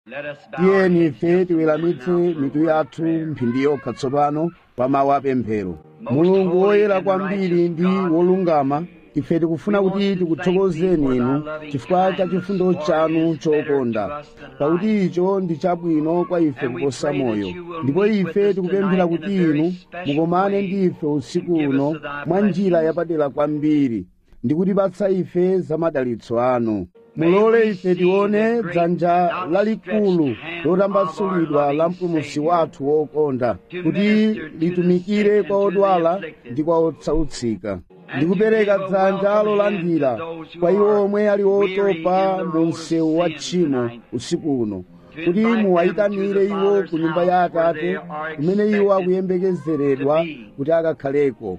Let us bow our tiyeni heads ife just a tiweramitse moment now mitu for a yathu prayer. mphindi yokha tsopano pa mawu apemphero mulungu woyera kwambiri ndi wolungama ife tikufuna kuti tikuthokozeni inu chifukwa cha chifundo chanu chokonda pakuti icho ndi chabwino kwa ife kuposa moyo ndipo ife tikupemphera kuti inu mukomane ndi ife usiku uno mwa njira yapadera kwambiri ndi kutipatsa ife za madalitso anu mulole ife tione dzanja lalikulu lotambasulidwa la mpulumutsi wathu wokonda kuti litumikire kwa odwala ndi kwa otsautsika ndikupereka dzanja lolandira kwa iwo omwe ali otopa mu msewu wa tchimo usiku uno kuti muwayitanire iwo ku nyumba ya atate kumene iwo akuyembekezeredwa kuti akakhaleko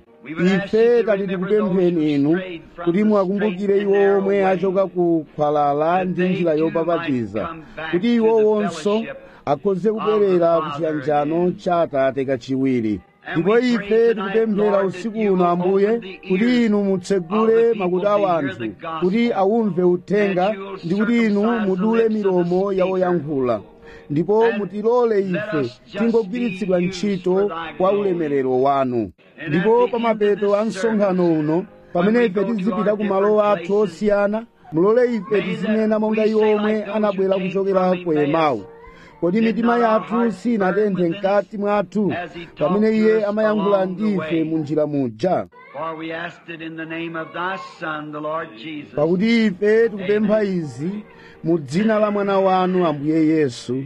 ife tati tikupempheni inu kuti muwakumbukire iwo omwe achoka ku khwalala ndi njira yopapatiza kuti iwo wonso akhoze kubwerera ku chiyanjano cha atate kachiwiri ndipo ife tikupemphera usiku uno ambuye kuti inu mutsegule makutu a anthu kuti awumve uthenga ndi kuti inu mudule milomo ya oyankhula ndipo mutilole ife tingogwiritsidwa ntchito kwa ulemerero wanu ndipo pa mapeto a msonkhano uno pamene ife tizipita ku malo athu osiyana mulole ife tizinena monga iwo omwe anabwera kuchokera ku emawu kodi mitima yathu sinatenthe mkati mwathu pamene iye amayankhula ndi ife mu njira muja For we asked it in the name of thy Son, the Lord Jesus. pakuti ife tikupempha izi mu dzina la mwana wanu ambuye yesu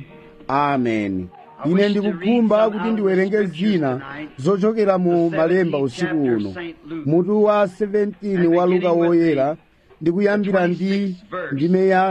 ameni ine ndikukhumba kuti ndiwerenge zina zochokera mu malemba usiku uno mutu wa 17 wa luka woyera ndikuyambira ndi ndime ya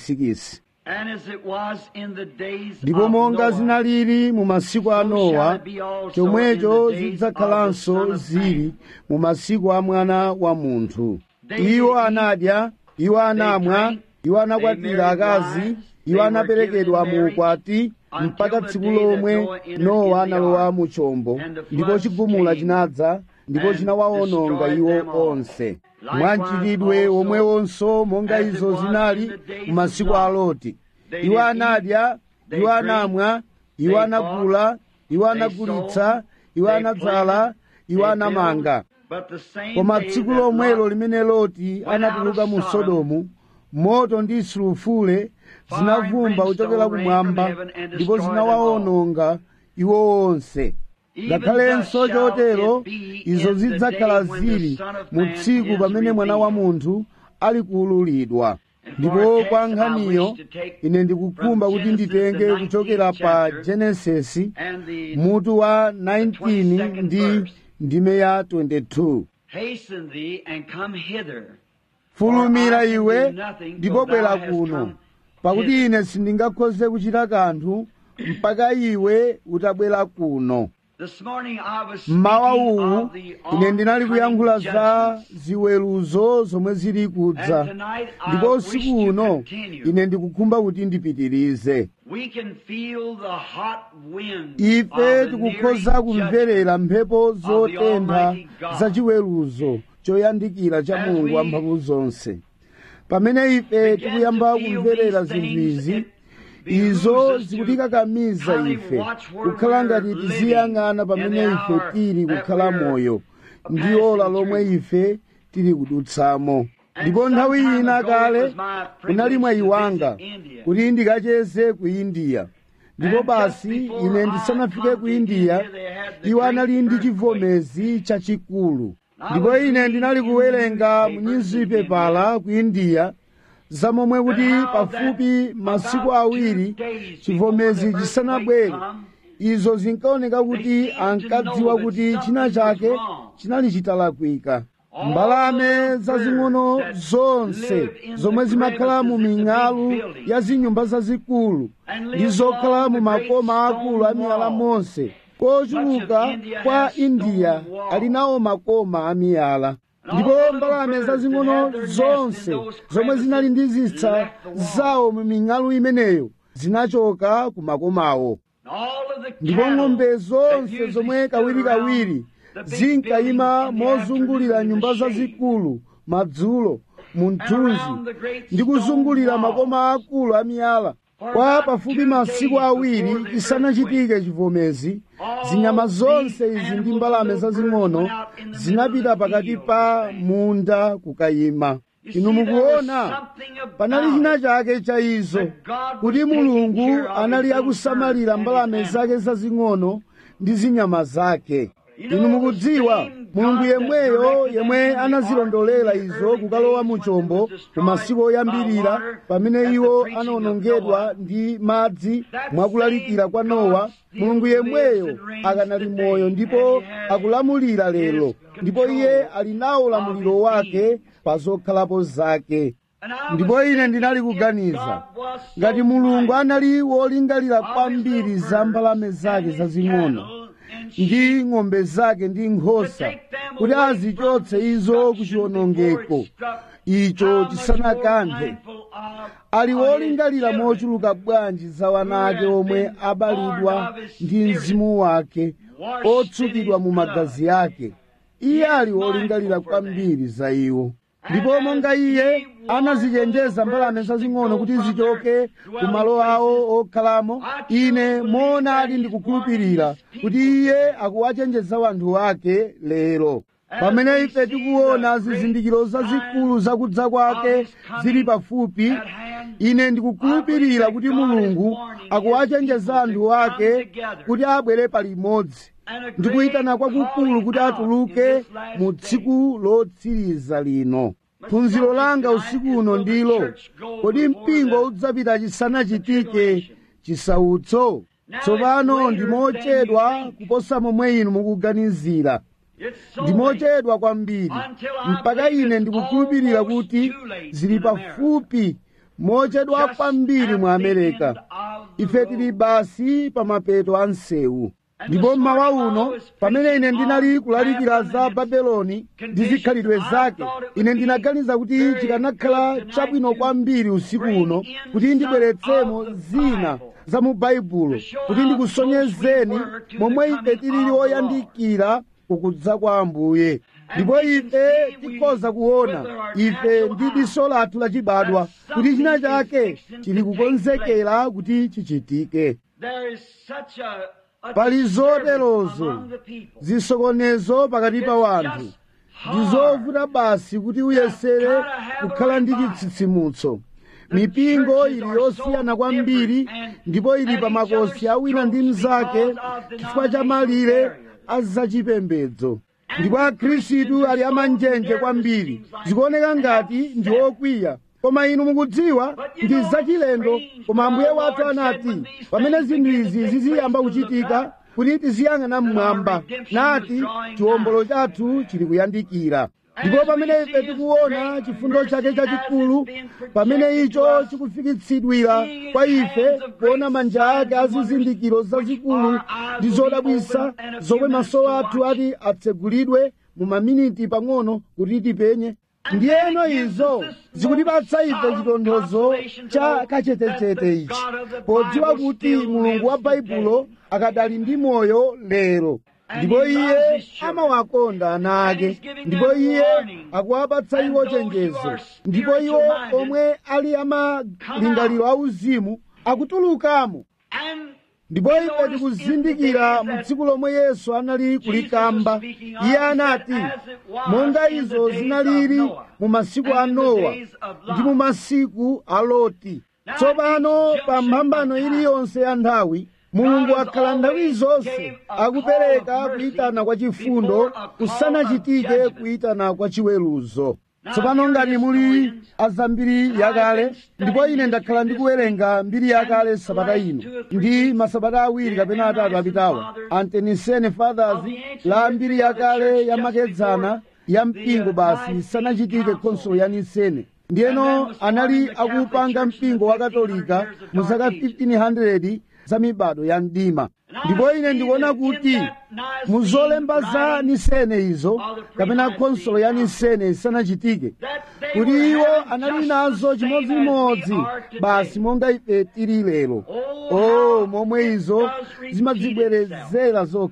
26 And as it was in the days ndipo of monga Noah, zinalili mu masiku a so nowa shall it be also chomwecho in the days zidzakhalanso of the Son of zili Man. mu masiku a mwana wa munthu They iwo did anadya iwo anamwa drank, iwo anakwatira they married akazi wives, iwo they anaperekedwa were given mu in ukwati until mpaka the tsiku day that lomwe Noah entered nowa in the analowa ark, mu chombo and the ndipo floods chigumula came chinadza ndipo and chinawawononga destroyed iwo them all. onse Likewise mwamchitidwe also, womwewonso monga as it izo was zinali in the days mu of masiku a Lot. loti They iwo did anadya eat, they iwo drank, anamwa iwo they anagula iwo they anagulitsa sold, iwo they anadzala planted, iwo they anamanga built, but the same koma day tsiku that lomwelo Lot limene loti went anatuluka out of mu Sodom, sodomu moto ndi sulufule zinavumba kuchokera kumwamba ndipo zinawawononga iwo onse ngakhalenso chotero izo zidzakhala zili mu tsiku pamene mwana wa munthu ali kuululidwa ndipo kwa nkhaniyo ine ndikukhumba kuti nditenge kuchokera pa genesisi and the mutu wa 19 ndi ndime ya 22 hasten thee and come hither. fulumira iwe ndipo bwera kuno pakuti ine sindingakhoze kuchita kanthu mpaka iwe utabwera kuno This morning I was mmawa speaking uwu of the ine ndinali kuyankhula oncoming za judgments. ziweruzo zomwe zili kudza And tonight I ndipo wish usiku to uno continue. ine ndikukhumba kuti ndipitirize We can feel the hot wind ife of the tikukhoza nearing kumverera mphepo zotentha Almighty God. za chiweruzo choyandikira cha As mulungu we wamphamvu zonse pamene ife begin tikuyamba to feel kumverera these zinthu things, izi it izo behooves us to zikutikakamiza kindly ife watch where kukhala we're ngati living tiziyang'ana in pamene the ife hour tili that kukhala we're moyo ndi passing ola lomwe through. ife tili kudutsamo And ndipo nthawi some time ina ago, kale it was my kunali mwayi privilege to wanga visit India. kuti ndikacheze ku india ndipo And basi just before ine I ndisanafike come ku to india India, they had the iwo great anali ndi earthquake. chivomezi chachikulu I ndipo was ine reading ndinali in the kuwerenga mu newspapers in nyuzipepala ku india zamomwe kuti And how pafupi that masiku about awiri two days chivomezi before the chisanabwere earthquake izo zinkaoneka kuti They seemed to ankadziwa know that kuti something china was chake wrong. chinali chitalakwika All mbalame the zazing'ono birds that zonse live in the zomwe zimakhala mu crevices in the ming'alu big buildings ya zinyumba zazikulu and live ndi zokhala along mu the great makoma stone akulu a miyala wall. monse kochuluka Much of India kwa has stone india walls. ali nawo makoma a miyala And all ndipo the little mbalame birds zazing'ono that had their nests in zonse those zomwe zinali ndi crevices zisa left the wall. zawo mu ming'alu imeneyo zinachoka ku makomawo All of the ndipo cattle ng'ombe that zonse usually zomwe stood kawirikawiri around the big zinkayima buildings in the mozungulira afternoon in nyumba the shade. zazikulu madzulo mu And mthunzi around the great ndi kuzungulira stone wall. makoma akulu a miyala kwa pafupi masiku awiri chisanachitike chivomezi zinyama zonse izi ndi mbalame zazing'ono zinapita pakati pa munda kukayima inu mukuona panali china chake cha izo kuti mulungu anali akusamalira mbalame zake zazing'ono ndi zinyama zake inu mukudziwa mulungu yemweyo yemwe anazilondolera izo kukalowa mu chombo ku masiku oyambirira pamene iwo anawonongedwa ndi madzi mwakulalikira kwa nowa mulungu yemweyo akanali moyo ndipo akulamulira lero ndipo iye ali nawo ulamuliro wake pa zokhalapo zake ndipo ine ndinali kuganiza ngati mulungu anali wolingalira kwambiri za mbalame zake zazing'ono ndi ng'ombe zake ndi nkhosa kuti azichotse izo ku chiwonongeko icho chisanakanthe ali wolingalira mochuluka bwanji za wana ake omwe abalidwa ndi mzimu wake otsukidwa mu magazi ake iye ali wolingalira kwambiri za iwo ndipo monga iye anazichenjeza mbalame zazing'ono kuti zichoke ku malo awo okhalamo ine moonadi ndikukhulupirira kuti iye akuwachenjeza wanthu ake lero pamene ife tikuona zizindikiro zazikulu zakudza kwake zili pafupi ine ndikukhulupirira kuti mulungu akuwachenjeza anthu ake kuti abwere palimodzi ndikuyitana kwakukulu kuti atuluke mu tsiku lotsiriza lino phunziro langa usiku uno ndilo kodi mpingo udzapita chisanachitike chisautso tsopano ndimochedwa kuposa momwe inu mukuganizira ndimochedwa kwambiri mpaka ine ndikukhulupirira kuti zili pafupi mochedwa kwambiri mu amerika ife tili basi pa mapeto a msewu ndipo mmawa uno pamene ine ndinali kulalikira za babeloni ndi zikhalidwe zake ine ndinaganiza kuti chikanakhala chabwino kwambiri usiku uno kuti ndibweretsemo zina za mu baibulo kuti ndikusonyezeni momwe ife tilili oyandikira kukudza kwa ambuye ndipo ife tikhoza kuona ife ndi diso lathu lachibadwa kuti china chake chili kukonzekera kuti chichitike pali zoterozo zisokonezo pakati pa wanthu ndi zovuta basi kuti uyesere kukhala ndi chitsitsimutso mipingo ili yosiyana kwambiri ndipo ili pa makosi awina ndi mnzake chifukwa cha malire azachipembedzo ndipo akhristu ali amanjenje kwambiri zikuoneka ngati ndi okwiya koma inu mukudziwa ndi zachilendo koma ambuye wathu anati pamene zinthu izi ziziyamba kuchitika kuti tiziyang'ana mmwamba nati chiwombolo chathu chili kuyandikira ndipo pamene ife tikuona chifundo chake chachikulu pamene icho chikufikitsidwira kwa ife kuona manja ake azizindikiro zazikulu ndi zodabwisa zomwe maso athu ati atsegulidwe mu maminiti pang'ono kuti tipenye ndiyeno izo zikutipatsa ife chitonthozo cha kachetechete ichi podziwa kuti mulungu wa baibulo akadali ndi moyo lero ndipo iye amawakonda ana ake ndipo iye akuwapatsa iwo chenjezo ndipo iwo omwe ali amalingaliro auzimu akutulukamo ndipo ife tikuzindikira mu tsiku lomwe yesu anali kulikamba iye anati monga izo zinalili mu masiku a nowa ndi mu masiku a loti tsopano pa mphambano iliyonse ya nthawi mulungu akhala nthawi zonse akupereka kuyitana kwa chifundo kusanachitike kuyitana kwa chiweruzo tsopano ngati muli azambiri yakale ndipo ine ndakhala ndikuwerenga mbiri yakale sabata ino ndi masabata awiri kapena atatu apitawa antenisene fathers la mbiri yakale yamakedzana ya mpingo basi isanachitike khonsolo ya nisene ndiyeno anali akupanga mpingo wa katolika mu zaka 1500 za mibado ya mdima ndipo ine ndikuona kuti mu zolemba za nisene izo kapena khonsolo ya nisene isanachitike kuti iwo anali nazo chimodzimodzi basi monga ife tili lero o momwe izo zimadzibwerezera zokha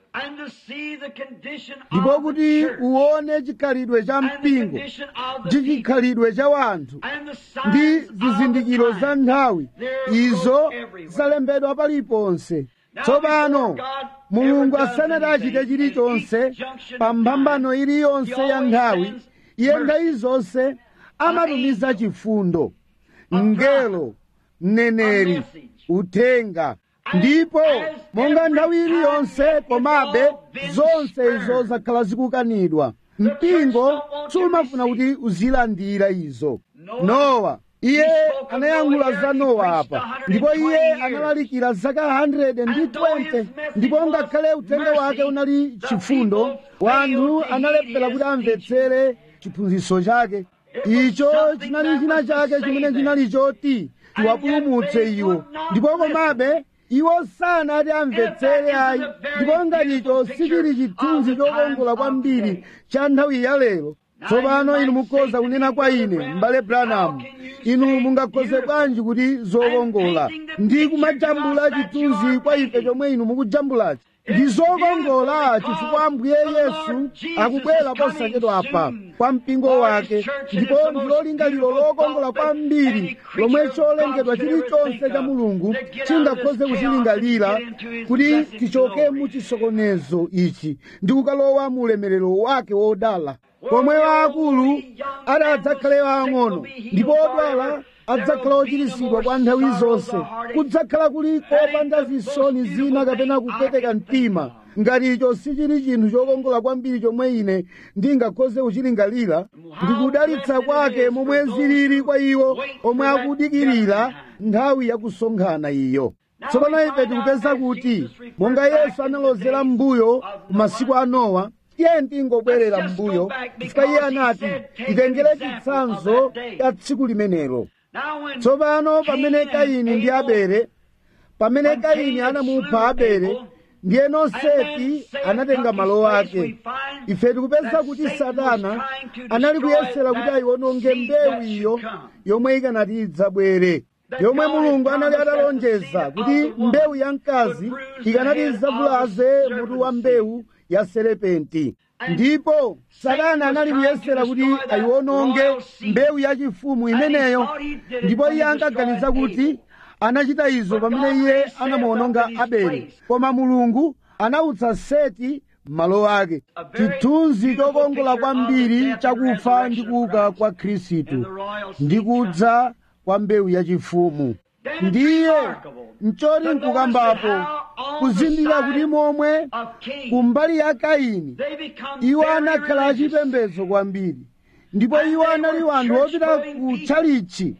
and to see the condition ndipo of the kuti church uwone chikhalidwe cha and the mpingo condition of the ndi people chikhalidwe cha wanthu and the ndi signs of zizindikiro the za time. nthawi They're izo wrote everywhere. zalembedwa paliponse Now, tsopano before God mulungu ever does asanati achite anything, chilichonse at each junction pa of mphambano time, iliyonse he ya always nthawi sends iye mercy. nthawi zonse amatumiza angel. chifundo A mngelo mneneri A message. uthenga As- ndipo as monga every nthawi time iliyonse it's komabe all been zonse spurned. izo zakhala zikukanidwa The church mpingo don't want to sumafuna receive. kuti uzilandira izo Noah, nowa iye he spoke of anayankhula Noah za here, he nowa preached apa 120 ndipo iye years. analalikira zaka 120 And though his message ndipo was ngakhale uthenga mercy, wake unali the chifundo people wanthu failed to analephera heed kuti his amvetsere chiphunzitso chake It was icho something chinali that china was to chake save chimene them. chinali choti And chiwapulumutse yet they iwo would not ndipo listen. komabe iwo sanati amvetsere And ayi that is a very ndipo ngati icho beautiful sichili picture chithunzi of the chokongola times of kwambiri today. cha nthawi ya lero Now tsopano you inu might mukhoza say to kunena me, kwa Brother ine Branham, m'bale how branham can you inu say mungakhoze beautiful bwanji kuti zokongola and painting the ndi picture kumajambula to us that you chithunzi are kwa ife painting? chomwe inu mukujambulachi ndi It's zokongola beautiful chifukwa ambuye because the yesu Lord Jesus akubwera is coming posachedwa apa soon kwa mpingo for wake his church, and ndipo it's the ndi most lolingaliro beautiful lokongola thought that kwambiri any creature lomwe of cholengedwa God could ever chilichonse think cha of, mulungu to get out of chingakhoze this kuchilingalira chaos and get into his kuti blessed tichoke glory. mu chisokonezo ichi ndi kukalowa mu ulemerero wake wodala pomwe waakulu adadzakhale waang'ono ndipo odwala adzakhala ochiritsidwa kwa nthawi zonse kudzakhala kuli kopanda zisoni zina kapena kupweteka mtima ngati icho sichili chinthu chokongola kwambiri chomwe ine ndingakhoze kuchilingalira ndikudalitsa kwake momwe zilili kwa iwo omwe akudikirira nthawi yakusonkhana iyo tsopano ife tikupeza kuti monga yesu analozera m'mbuyo ku masiku a nowa iye ndingobwerera m'mbuyo chifukwa iye anati titengere chitsanzo cha tsiku limenelo Now when tsopano pamene Cain and kaini ndi Abel abele pamene When kaini Cain anamupha slew abele Abel, ndiyeno and then seti Satan anatenga took malo his place, ake we find ife tikupeza that kuti Satan was satana trying to anali destroy kuyesera kuti that ayiwononge seed mbewu that iyo should come. yomwe ikanati idzabwere That yomwe God had mulungu anali promised that the atalonjeza seed kuti of the woman mbewu ya mkazi would bruise ikanati the head idzavulaze of the mutu wa serpent's mbewu ya serepenti And ndipo Satan satana was anali trying kuyesera to kuti destroy that ayiwononge royal seed. mbewu yachifumu And he imeneyo thought he did it ndipo when he iye ankaganiza destroyed kuti Abel. anachita izo But pamene God iye raised Seth anamuwononga up in his abeli place. koma mulungu anawutsa seti malo ake A very chithunzi beautiful chokongola picture of kwambiri the death and chakufa ndi resurrection of kuuka Christ. kwa khristu And the royal seed ndi kudza kwa mbewu yachifumu Then it's ndiye remarkable mchoti to nkukambapo notice how on kuzindikira the kuti side momwe of Cain, kumbali ya kaini they become iwo very anakhala religious. achipembedzo kwambiri ndipo And iwo they anali were wanthu opita church-going ku people. tchalichi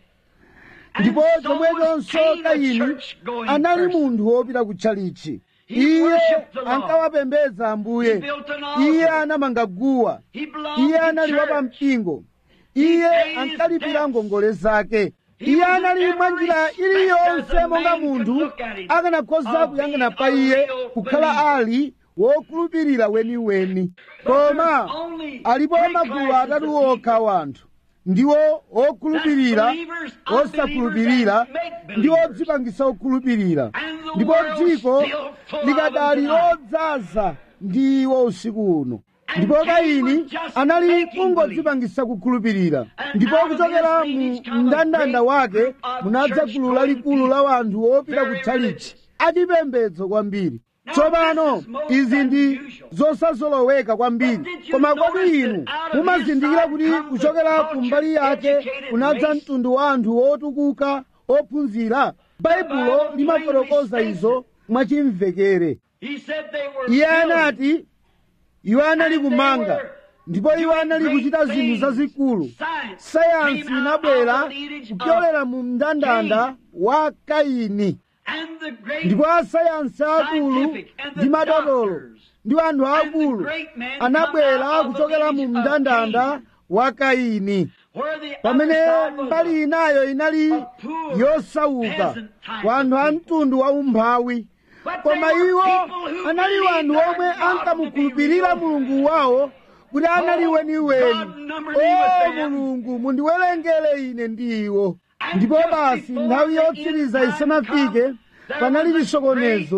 And ndipo so was chomwechonso Cain a kaini church-going anali person. munthu wopita ku tchalichi He iye worshiped the Lord. ankawapembedza He ambuye built an altar. iye anamanga guwa He belonged iye to anali church. wapampingo He iye paid his ankalipira debts. ngongole zake He iye was in anali every mwa njira respect iliyonse as a monga man could munthu look at him, akanakhoza of kuyang'ana being pa a iye real kukhala believer. ali wokhulupirira weniweni But koma there's only alipo three magulu classes atatu of okha wanthu ndiwo okhulupirira That's believers, unbelievers, osakhulupirira and make ndi believers. odzipangisa okhulupirira And the ndipo world's dziko still full of likadali them tonight. lodzaza ndi iwo usiku uno And ndipo Cain kaini was just anali making kungodzipangisa kukhulupirira And ndipo out of kuchokera his mu lineage come a mndandanda great wake group of munadza gulu church-going lalikulu la people. wanthu opita Very kutchalichi religious. achipembedzo kwambiri Now, tsopano this is most izi ndi unusual. zosazoloweka kwambiri But did you koma kodi notice inu that out of mumazindikira his kuti side comes kuchokera a ku mbali cultured, yake educated kunadza race? mtundu wa anthu otukuka ophunzira baibulo Bible limafotokoza plainly izo mwachimvekere He said they were iye building. anati iwo anali And they kumanga were ndipo iwo doing anali great kuchita zinthu things. zazikulu Science sayansi came out inabwera of the lineage kupyolera of mu mndandanda Cain. wa kaini And the great ndipo asayansi akulu scientific and the ndi madotolo doctors ndi anthu and the akulu great men anabwera come out of the kuchokera mu lineage of mndandanda Cain. wa kaini where the pamene other side was mbali a- inayo inali a poor, yosauka peasant type wanthu of a people. mtundu wa umphawi But koma they were iwo people who anali believed wanthu their omwe God to be ankamukhulupirira real. mulungu wawo kuti anali Oh, weniweni God number me with o them. mulungu mundiwerengere ine ndi iwo And ndipo just basi before nthawi the yotsiriza end time isanafike come, there panali was a chisokonezo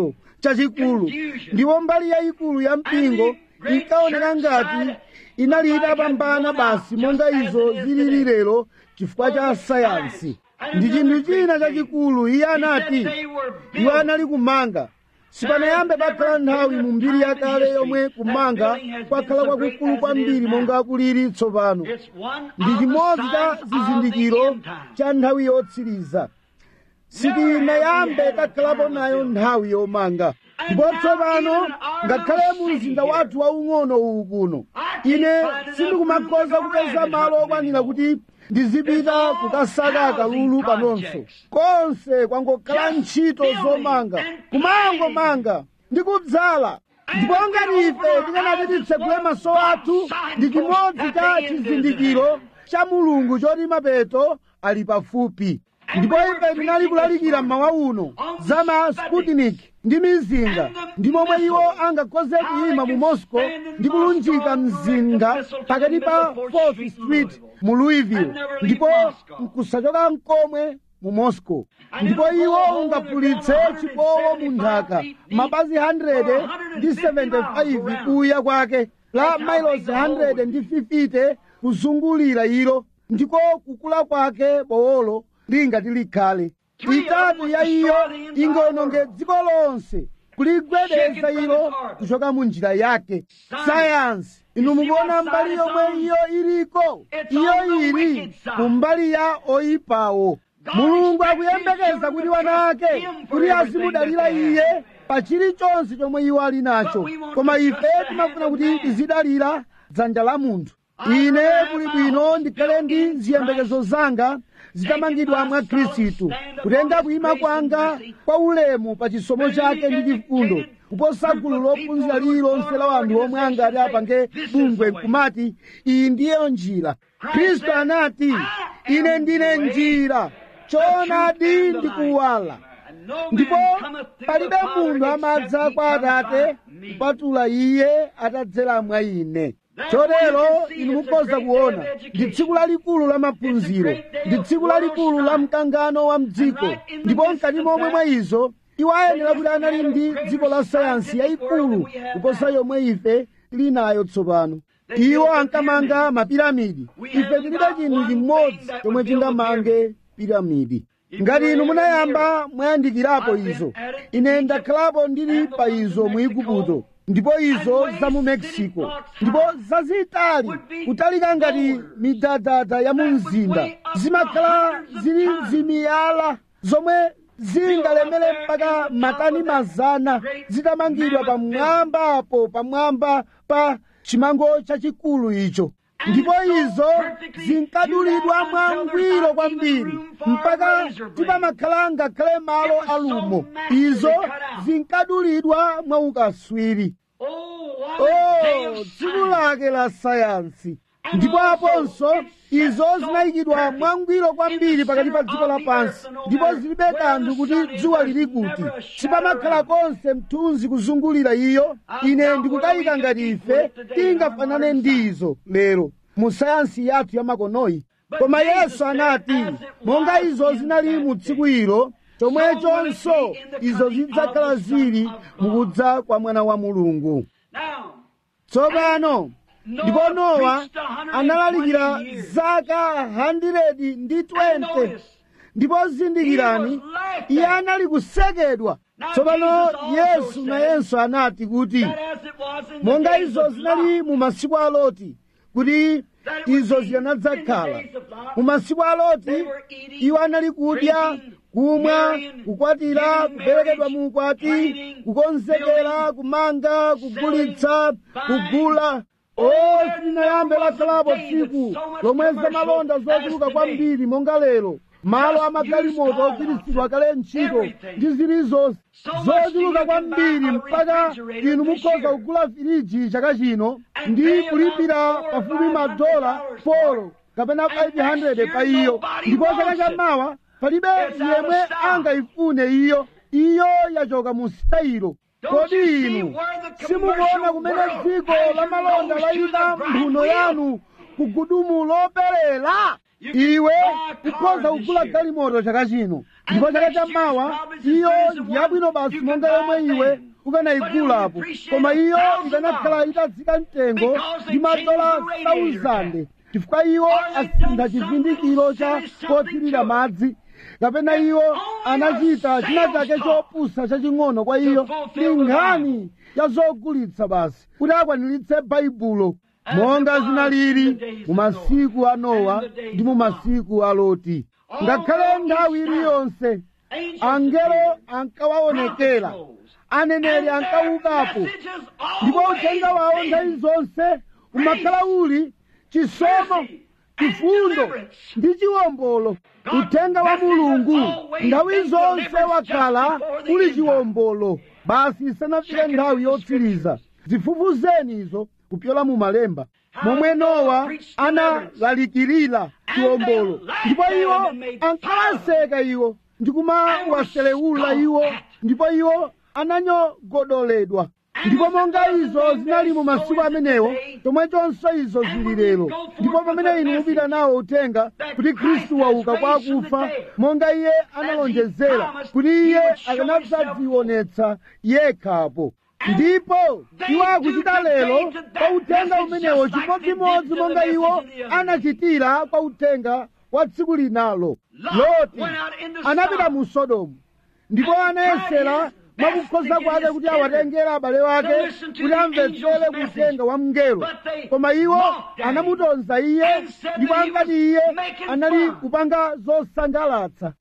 chachikulu ndipo mbali yayikulu ya mpingo inkaoneka ngati inali itapambana basi monga izo zilili lero chifukwa cha sayansi ndi chinthu china chachikulu iye anati iwo anali kumanga sipanayambe pakhala nthawi mu mbiri yakale yomwe kumanga kwakhala kwakukulu kwambiri monga kulili tsopano ndi chimodzi cha zizindikiro cha nthawi yotsiriza sitinayambe takhalapo nayo nthawi yomanga ndipo tsopano ngakhale mu mzinda wathu waung'ono uwu kuno ine sindikumakhoza kupeza malo okwanira kuti ndizipita kukasaka akalulu panonso konse kwangokhala ntchito zomanga kumangomanga ndi kudzala ndipo ngati ife tikanati titsegule maso athu ndi chimodzi cha chizindikiro cha mulungu choti mapeto ali pafupi ndipo ife tinali kulalikira mmawa uno za ma sputnik ndi mizinga ndi momwe iwo angakhoze kuyima mu moscow ndi kulunjika mzinga pakati pa 4th street mu louisville ndipo nkusachoka nkomwe mu moscow ndipo iwo ungapulitse chipowo mu nthaka mapazi 100 ndi 75 kuya kwake la miles 100 ndi 50 kuzungulira ilo ndiko kukula kwake bowolo lingati likhale itatu ya iyo ingononge dziko lonse kuligwedeza ilo kuchoka mu njira yake sayansi inu mukuona mbali yomwe iyo iliko iyo ili mu mbali ya oyipawo mulungu akuyembekeza kuti wana ake kuti azimudalira iye pa chilichonse chomwe iwo ali nacho koma ife timafuna kuti tizidalira dzanja la munthu ine kuli bwino ndikhale ndi ziyembekezo zanga zitamangidwa mwa khristu kutenga kuyima kwanga kwa ulemu pa chisomo chake ndi chifundo kuposa gulu lophunzira lililonse la wanthu omwe angati apange bungwe nkumati iyi ndiyo njira khristu anati ine ndine njira choonadi ndi kuwala ndipo palibe munthu amadza kwa atate kupatula iye atadzera mwa ine chotero inu mukhoza kuona ndi tsiku lalikulu la maphunziro ndi tsiku lalikulu la mkangano wa mdziko ndipo mkati momwe mwa izo iwo ayenera kuti anali ndi dziko la sayansi yayikulu kuposa yomwe ife tili nayo tsopano iwo ankamanga mapiramidi ife tilibe chinthu chimodzi chomwe chingamange piramidi ngati inu munayamba mwayandikirapo izo ine ndakhalapo ndili pa izo mu igupto ndipo izo za mu mexico ndipo zazitali kutalika ngati midadada ya mu mzinda zimakhala zili zimiyala zomwe zingalemere mpaka matani mazana zitamangidwa pamwambapo pamwamba pa chimango chachikulu icho ndipo izo zinkadulidwa mwangwiro kwambiri mpaka tipamakhala ngakhale malo alumo izo zinkadulidwa mwaukaswiri oh tsiku lake la sayansi ndipo aponso izo zinayikidwa mwangwiro kwambiri pakati pa dziko lapansi ndipo zilibe kanthu kuti dzuwa lili kuti sipamakhala konse mthunzi kuzungulira iyo ine ndikukayika ngati ife tingafanane ndizo lero mu sayansi yathu ya makonoyi koma yesu anati monga izo zinali mu tsiku ilo chomwechonso izo zidzakhala zili mukudza kwa mwana wa mulungu tsopano ndipo nowa analalikira zaka 100 ndi 20 ndipo zindikirani iye anali kusekedwa tsopano yesu nayenso anati kuti monga izo zinali mu masiku a loti kuti izo zikanadzakhala mu masiku a loti iwo anali kudya kumwa kukwatira kuperekedwa mu ukwati kukonzekera kumanga kugulitsa kugula o silinayambe lakhalapo tsiku lomwe zamalonda zochuluka kwambiri monga lero malo amagalimoto ogwiritsidwa kale ntchito ndi zilizonse zochuluka kwambiri mpaka inu mukhoza kugula firiji chaka chino ndi kulipira pafupi madola polo kapena 500 pa iyo ndipo chaka chamawa palibe yemwe angayifune iyo iyo yachoka mu sitayilo kodi inu simukuona kumene dziko la malonda layika mphuno yanu kugudumu loperera iwe ukhoza kugula galimoto chaka chino ndipo chaka chammawa iyo ndiyabwino basi monga yomwe iwe ukanayigulapo koma iyo ikanakhala itazika mtengo ndi madola 1000 chifukwa iwo asintha chivindikiro cha kothirira madzi kapena iwo anachita china chake chopusa chaching'ono kwa iyo ndi nkhani ya zogulitsa basi kuti akwaniritse baibulo monga zinalili mu masiku a nowa ndi mu masiku a loti ngakhale nthawi iliyonse angelo ankawaonekera aneneri ankaukapo ndipo uthenga wawo nthawi zonse umakhala uli chisomo chifundo ndi chiwombolo uthenga wa mulungu nthawi zonse wakhala uli chiwombolo basi isanafike nthawi yotsiriza zifufuzeni izo kupyola mu malemba momwe nowa analalikirira chiwombolo ndipo iwo ankawaseka iwo ndi kumawaselewula iwo ndipo iwo ananyogodoledwa ndipo monga izo zinali mu masiku amenewo chomwechonso izo zili lero ndipo pamene inu mupita nawo uthenga kuti khristu wauka kwa akufa monga iye analonjezera kuti iye akanadzadzionetsa yekhapo ndipo iwo akuchita lero kwa uthenga umenewo chimodzimodzi monga iwo anachitira kwa uthenga wa tsiku linalo loti anapita mu sodomu ndipo anayesera mwakukhoza kwake kuti awatengera abale wake kuti amvetsere kutenga wa mngelo koma iwo anamutonza iye ndipo ankati iye anali kupanga zosangalatsa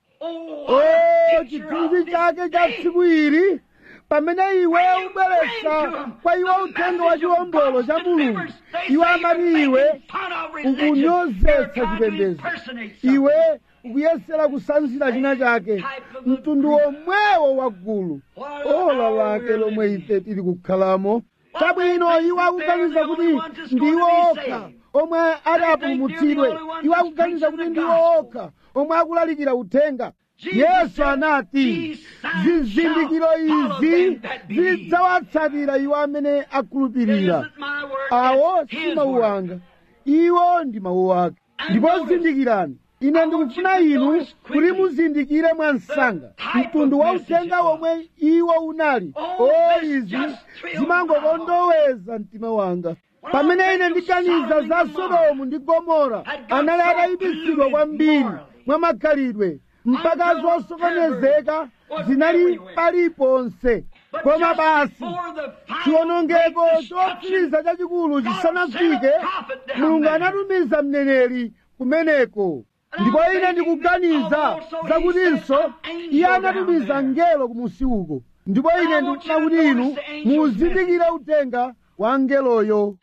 o chithunzi chake cha tsiku ili pamene iwe ubweretsa kwa iwo uthenga wa chiwombolo cha mulungu iwe amati iwe ukunyozetsa chipembedzo iwe ukuyesera kusanzira china chake mtundu womwewo wa gulu ola lake lomwe ife tili kukhalamo chabwino iwo akuganiza kuti ndiwo okha omwe ati apulumutsidwe iwo akuganiza kuti ndiwo okha omwe akulalikira uthenga yesu anati zizindikiro izi zidzawatsatira iwo amene akhulupirira awo si mawu anga iwo ndi mawu ake ndipo zindikirani ine ndikufuna inu kuti muzindikire mwansanga mtundu wa uthenga womwe iwo unali o izi zimangokondoweza mtima wanga pamene ine ndiganiza za sodomu ndi gomora anali atayipitsidwa kwambiri mwa makhalidwe mpaka zosokonezeka zinali paliponse koma basi chiwonongeko chotsiriza chachikulu chisanafike mulungu anatumiza mneneri kumeneko ndipo ine ndikuganiza zakutinso iye anatumiza ngelo kumusi uko ndipo ine ndikufuna kuti inu muzindikire uthenga wa ngeloyo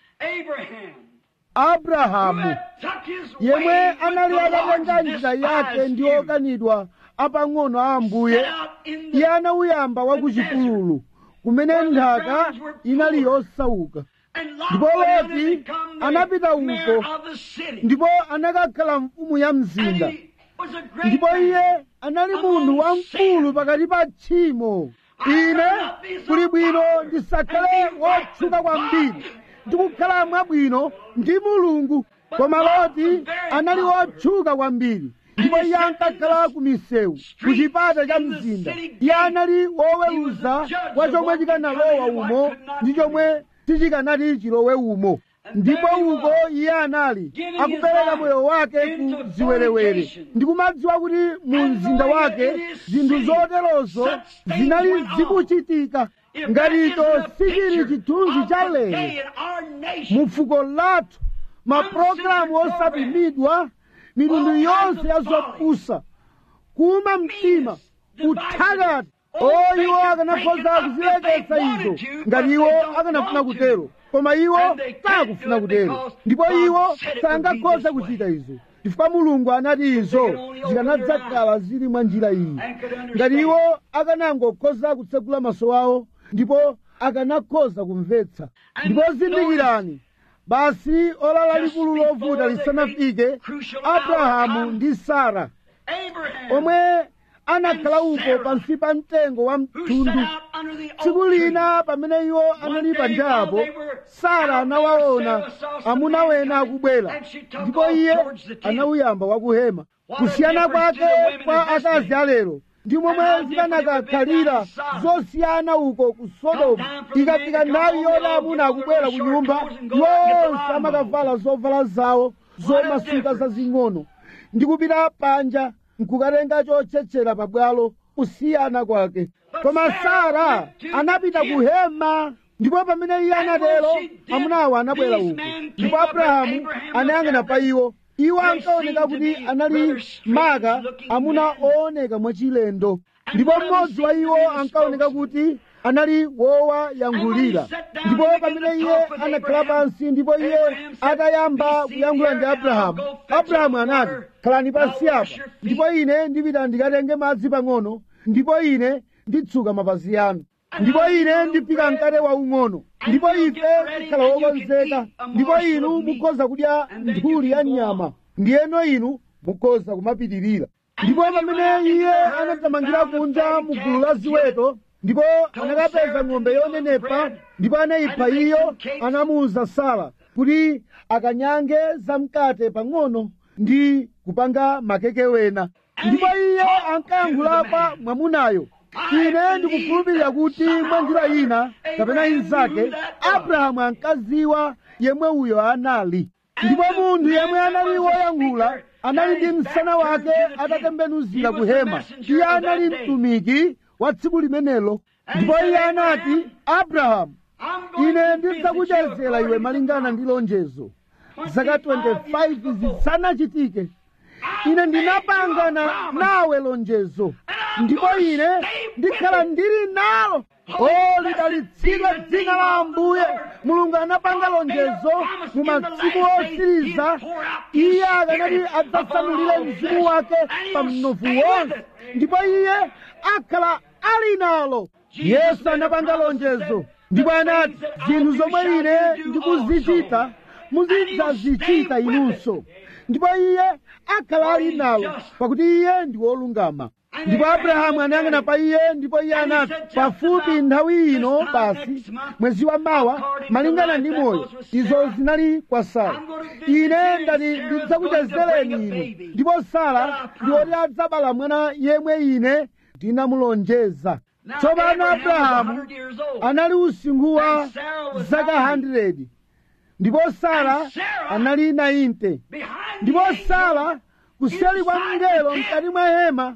abrahamu yemwe anali atatenga njira yake ndi okanidwa apang'ono a ambuye iye anawuyamba wa kuchipululu kumene nthaka inali yosauka ndipo loti anapita uko ndipo anakakhala mfumu ya mzinda ndipo iye anali munthu wamkulu pakati pa tchimo ine kuli bwino ndisakhale wotchuka kwambiri ndikukhala mwabwino ndi mulungu koma loti anali wotchuka kwambiri ndipo iye ankakhala ku misewu ku chipata cha mzinda iye anali woweruza wa chomwe chikanalowa umo ndi chomwe sichikanati chilowe umo ndipo uko iye anali akupereka moyo wake ku ziwerewere ndikumadziwa kuti mu mzinda wake zinthu zoterozo zinali zikuchitika ngaticho sichili chithunzi cha lero mu fuko lathu mapulogalamu osapimidwa mitundu yonse ya zopusa kuuma mtima kuthakati o iwo akanakhoza kuzileketsa izo ngati iwo akanafuna kutero koma iwo sakufuna kutero ndipo iwo sangakhoza kuchita izo chifukwa mulungu anati izo zikanadzakhala zili mwa njira iyi ngati iwo akanangokhoza kutsegula maso awo ndipo akanakhoza kumvetsa ndipo zindikirani basi ola lalikulu lovuta lisanafike abrahamu ndi sara omwe anakhala uko pansi pa mtengo wa mtundu tsiku lina pamene iwo anali panjapo sara anawaona amuna wena akubwera ndipo iye anawuyamba wakuhema kusiyana kwake kwa akazi alero ndi momwe zikanakakhalira zosiyana uko ku sodomu ikafika nthawi yoti amuna akubwera ku nyumba yonse amakavala zovala zawo zomasuka zazing'ono ndi kupita panja nkukatenga chotchetchera pabwalo kusiyana kwake koma sara anapita ku hema ndipo pamene iye anatero amunawo anabwera uko ndipo abrahamu anayang'ana pa iwo iwo ankaoneka kuti anali maka amuna ooneka mwachilendo ndipo mmodzi wa iwo ankaoneka kuti anali wowayankhulira ndipo pamene iye anakhala pansi ndipo iye atayamba kuyankhula ndi abrahamu abrahamu anati khalani pansi apa ndipo ine ndipita ndikatenge madzi pang'ono ndipo ine nditsuka mapazi anu ndipo ine ndipika mkate waung'ono ndipo ife tikhala wokonzeka ndipo inu mukhoza kudya nthuli ya nyama ndiyeno inu mukhoza kumapitirira ndipo pamene iye anathamangira kunja mu gulu la ziweto ndipo anakapeza ng'ombe yonenepa ndipo anayipha iyo anamuwuza sara kuti akanyange zamkate pang'ono ndi kupanga makeke wena ndipo iye ankayankhula kwa mwamunayo ine ndikukhulupirira kuti mwa njira ina kapena inzake abrahamu ankaziwa yemwe uyo anali ndipo munthu yemwe anali woyankhula anali ndi msana wake atatembenuzira ku hema iye anali mtumiki wa tsiku limenelo ndipo iye anati abrahamu ine ndidzakuchezera iwe malingana ndi lonjezo zaka 25 zisanachitike ine ndinapangana nawe lonjezo ndipo ine ndikhala ndili nalo o lidalitsidwe dzina la ambuye mulungu anapanga lonjezo mu masiku osiriza iye akanati adzasanulire mzimu wake pa mnofu wonse ndipo iye akhala ali nalo yesu anapanga lonjezo ndipo anati zinthu zomwe ine ndikuzichita muzidzazichita inunso ndipo iye akhala ali nalo pakuti iye ndi wolungama ndipo abrahamu anayang'ana pa iye ndipo iye anati pafupi nthawi ino basi mwezi wa mawa malingana ndi moyo izo zinali kwa sara ine ndati ndidzakuchezereni inu ndipo sara ndi woti adzabala mwana yemwe ine ndinamulonjeza tsopano abrahamu anali usinkhu wa zaka 100 ndipo sara anali 90 ndipo sara kuseli kwa mngelo mkati mwa hema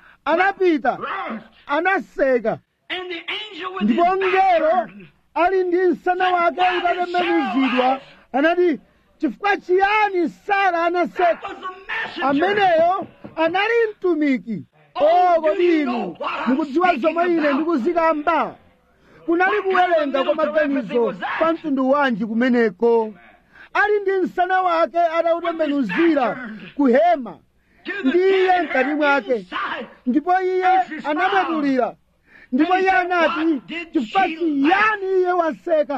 anapita anaseka ndipo mngelo ali ndi msana wake utatembenuzidwa anati chifukwa chiyani sara anaseka ameneyo anali mtumiki o kodi inu mukudziwa zomwe ine ndikuzikamba kunali kuwerenga kwa maganizo kwa mtundu wanji kumeneko ali ndi msana wake atautembenuzira ku hema ndi iye mkati mwake ndipo iye anamwetulira ndipo iye anati chifukwa chiyani iye waseka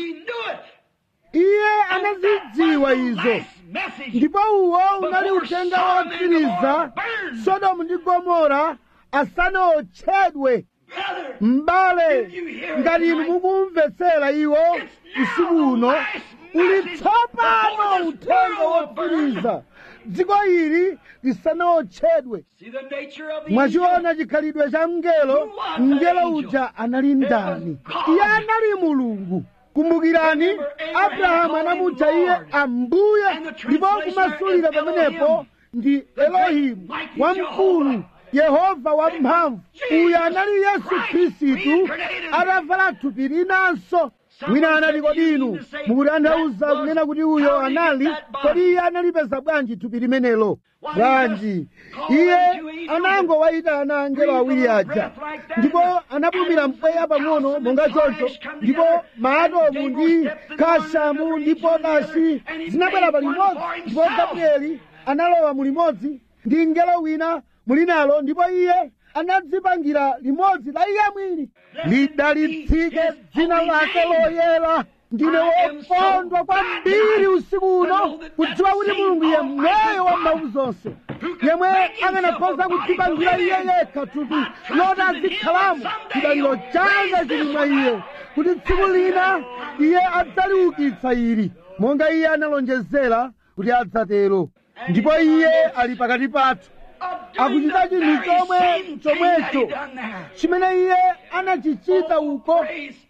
iye anazidziwa izo ndipo uwo unali uthenga wotsiriza sodomu ndi gomora asanaotchedwe m'bale ngati inu mukumvetsera iwo usiku uno uli tsopano uthenga wotsiriza dziko ili lisanaotchedwe mwachiona chikhalidwe cha mngelo mngelo uja anali ndani iye anali mulungu kumbukirani abrahamu anamutcha iye ambuye ndipo kumasulira pamenepo ndi elohimu wamkulu yehova wamphamvu uyu anali yesu khristu atavala thupi linanso wina anati kodi inu mukutanthauza kunena kuti uyo anali kodi iye analipeza bwanji thupi limenelo bwanji iye anangowayitana angelo awiri aja ndipo anapumira mpweya pang'ono monga choncho ndipo maatomu ndi kashamu ndi potashi zinabwera pa limodzi ndipo gabrieli analowa mu limodzi ndi mngelo wina muli nalo ndipo iye anadzipangira limodzi la iye mwini lidalitsike dzina lake loyera ndine wokondwa kwambiri usiku uno kudziwa kuti mulungu yemweyo wa mphamvu zonse yemwe akanakhoza kudzipangira iye yekha thupi loti azikhalamo chidaliro changa chili mwa iye kuti tsiku lina iye adzaliukitsa ili monga iye analonjezera kuti adzatero ndipo iye ali pakati pathu akuchita chinthu chomwe chomwecho chimene iye anachichita uko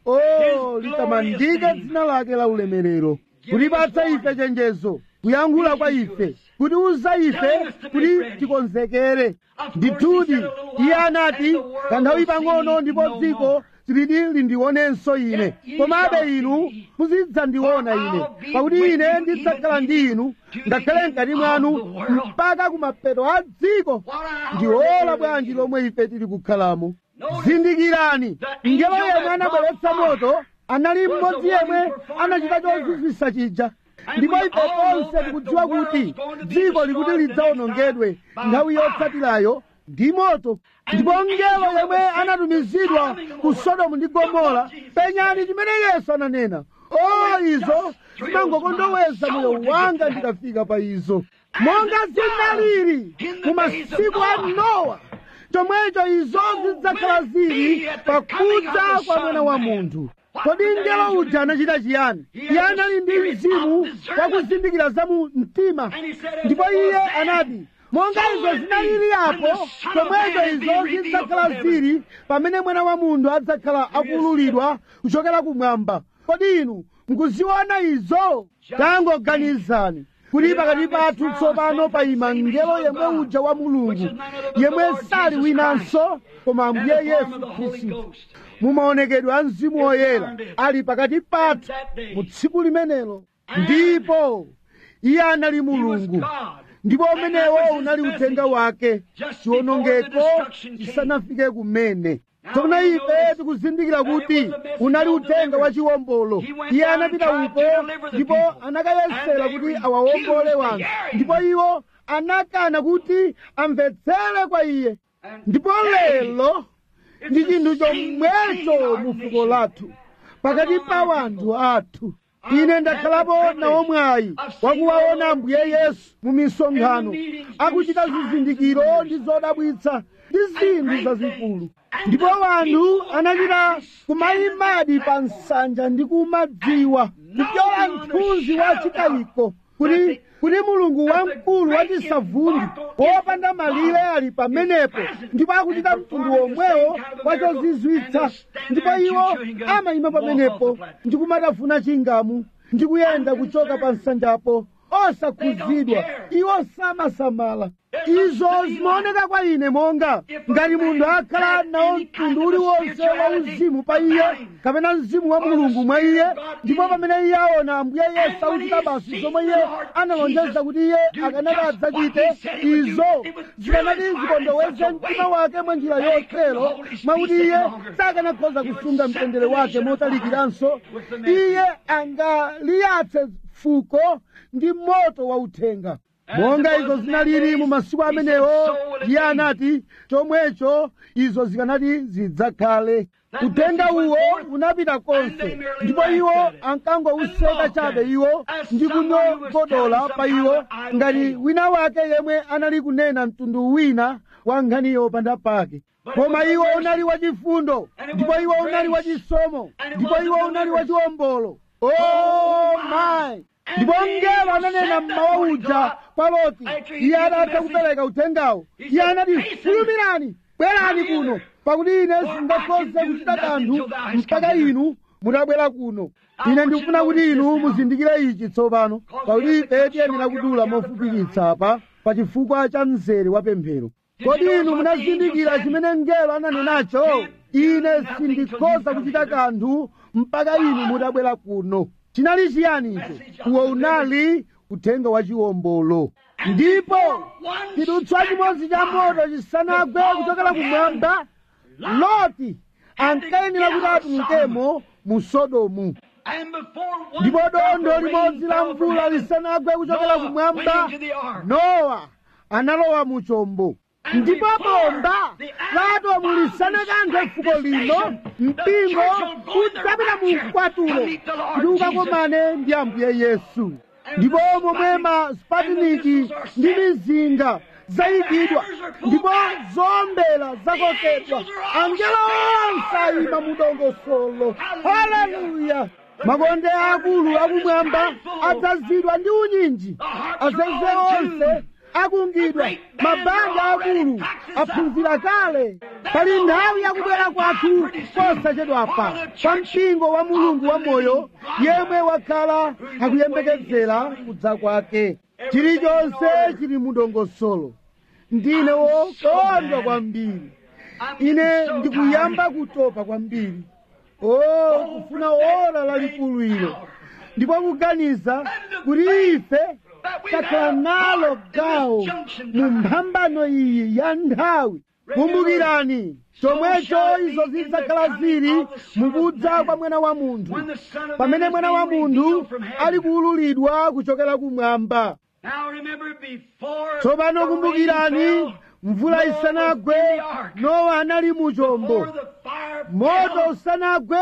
o litamandike dzina lake la ulemerero kutipatsa ife chenjezo kuyankhula kwa ife kutiuza ife kuti tikonzekere ndithudi iye anati kanthawi pang'ono ndipo dziko siliti lindionenso ine komabe inu muzidzandiona ine pakuti ine ndidzakhala ndi inu ngakhale mkati mwanu mpaka kumapeto a dziko ndi ola bwanji lomwe ife tili kukhalamo zindikirani ngelo yemwe anabweretsa moto anali mmodzi yemwe anachita chozizwisa chija ndipo ife tonse tikudziwa kuti dziko likuti lidzawonongedwe nthawi yotsatirayo ndi moto ndipo mngelo yemwe anatumizidwa ku sodomu ndi gomora penyani chimene yesu ananena o izo zimangokondoweza moyo wanga ndikafika pa izo monga zinalili mu masiku a nowa chomwecho izo zidzakhala zili pakudza kwa mwana wa munthu kodi mngelo uja anachita chiyani iye anali ndi mzimu wakuzindikira za mu mtima ndipo iye anati monga izo zinalili apo chomwecho izo zidzakhala zili pamene mwana wa munthu adzakhala akululidwa kuchokera kumwamba kodi inu mukuziona izo tangoganizani kuti pakati pathu tsopano payima mngelo yemwe uja wa mulungu yemwe sali winanso koma ambuye yesu khristu mumaonekedwe a mzimu woyera ali pakati pathu mu tsiku limenelo ndipo iye anali mulungu ndipo umenewo unali uthenga wake chiwonongeko chisanafike kumene tsono ife tikuzindikira kuti unali uthenga wa chiwombolo iye anapita uko ndipo anakayesera kuti awawombole wanthu ndipo iwo anakana kuti amvetsere kwa iye ndipo lero ndi chinthu chomwecho mu fuko lathu pakati pa wanthu athu ine ndakhalapo nawo mwayi wakuwaona ambuye yesu mu misonkhano akuchita zizindikiro ndi zodabwitsa ndi zinthu zazikulu ndipo wanthu anachita kumayimadi pa nsanja ndi kumadziwa kupyola mthunzi wa chikayiko kuti kuti mulungu wamkulu wachisavundi wopanda malire ali pamenepo ndipo akuchita mtundu womwewo wachozizwitsa ndipo iwo amayima pamenepo ndi kumatafuna chingamu ndi kuyenda kuchoka pa nsanjapo osakhuzidwa iwo samasamala izo zimaoneka kwa ine monga ngati munthu akhala nawo mtundu uliwonse wa uzimu pa iye kapena mzimu wa mulungu mwa iye ndipo pamene iye aona ambuye yesu akuchita basi zomwe iye analonjeza kuti iye akanati adzachite izo zikanati zikondoweze mtima wake mwa njira yotero mwakuti iye sakanakhoza kusunga mtendere wake motalikiranso iye angaliyatse fuko ndi moto wa uthenga monga izo zinalili mu masiku amenewo iye anati chomwecho izo zikanati zidzakhale uthenga uwo unapita konse ndipo iwo ankangowuseka chabe iwo ndi kunyogodola pa iwo ngati wina wake yemwe anali kunena mtundu wina wa nkhani yopanda pake koma iwo unali wachifundo ndipo iwo unali wachisomo ndipo iwo unali wachiwombolo oh my ndipo mngelo ananena mmawa uja kwa loti iye adatha kupereka uthengawo iye anati fulumirani bwerani kuno pakuti ine sindingakhoze kuchita kanthu mpaka inu mutabwera kuno ine ndikufuna kuti inu muzindikire ichi tsopano pakuti ife tiyenera kudula mofupikitsa apa pa chifukwa cha mzere wa pemphero kodi inu munazindikira chimene mngelo ananenacho ine sindikhoza kuchita kanthu mpaka inu mutabwera kuno chinali chiyani icho uwo unali uthenga wa chiwombolo ndipo chidutswa chimodzi cha moto chisanagwe kuchokera kumwamba loti ankayenera kuti atulukemo mu sodomu ndipo dondo limodzi la mvula lisanagwe kuchokera kumwamba nowa analowa mu chombo ndipo bomba la atomu lisanakanthe fuko lino mpingo udzapita mu mkwatulo kuti ukakomane ndi ambuye yesu ndipo momwe maspatiniki ndi mizinga zayikidwa ndipo zombera zakokedwa angelo onse ayima mu dongosolo haleluya makonde akulu akumwamba adzazidwa ndi unyinji azeze onse akungidwa mabanja akulu aphunzira kale pali nthawi yakubwera kwathu posachedwapa kwa mpingo wa mulungu wa moyo yemwe wakhala akuyembekezera kudza kwake chilichonse chili mudongosolo ndine wokondwa kwambiri ine ndikuyamba kutopa kwambiri o kufuna ora lalikulu ilo ndipo kuganiza kuti ife takhala nalo gawo mu mphambano iyi ya nthawi kumbukirani chomwecho izo zidzakhala zili mukudza kwa mwana wa munthu pamene mwana wa munthu ali kuwululidwa kuchokera kumwamba tsopano kumbukirani mvula isanagwe nowa anali mu chombo moto usanagwe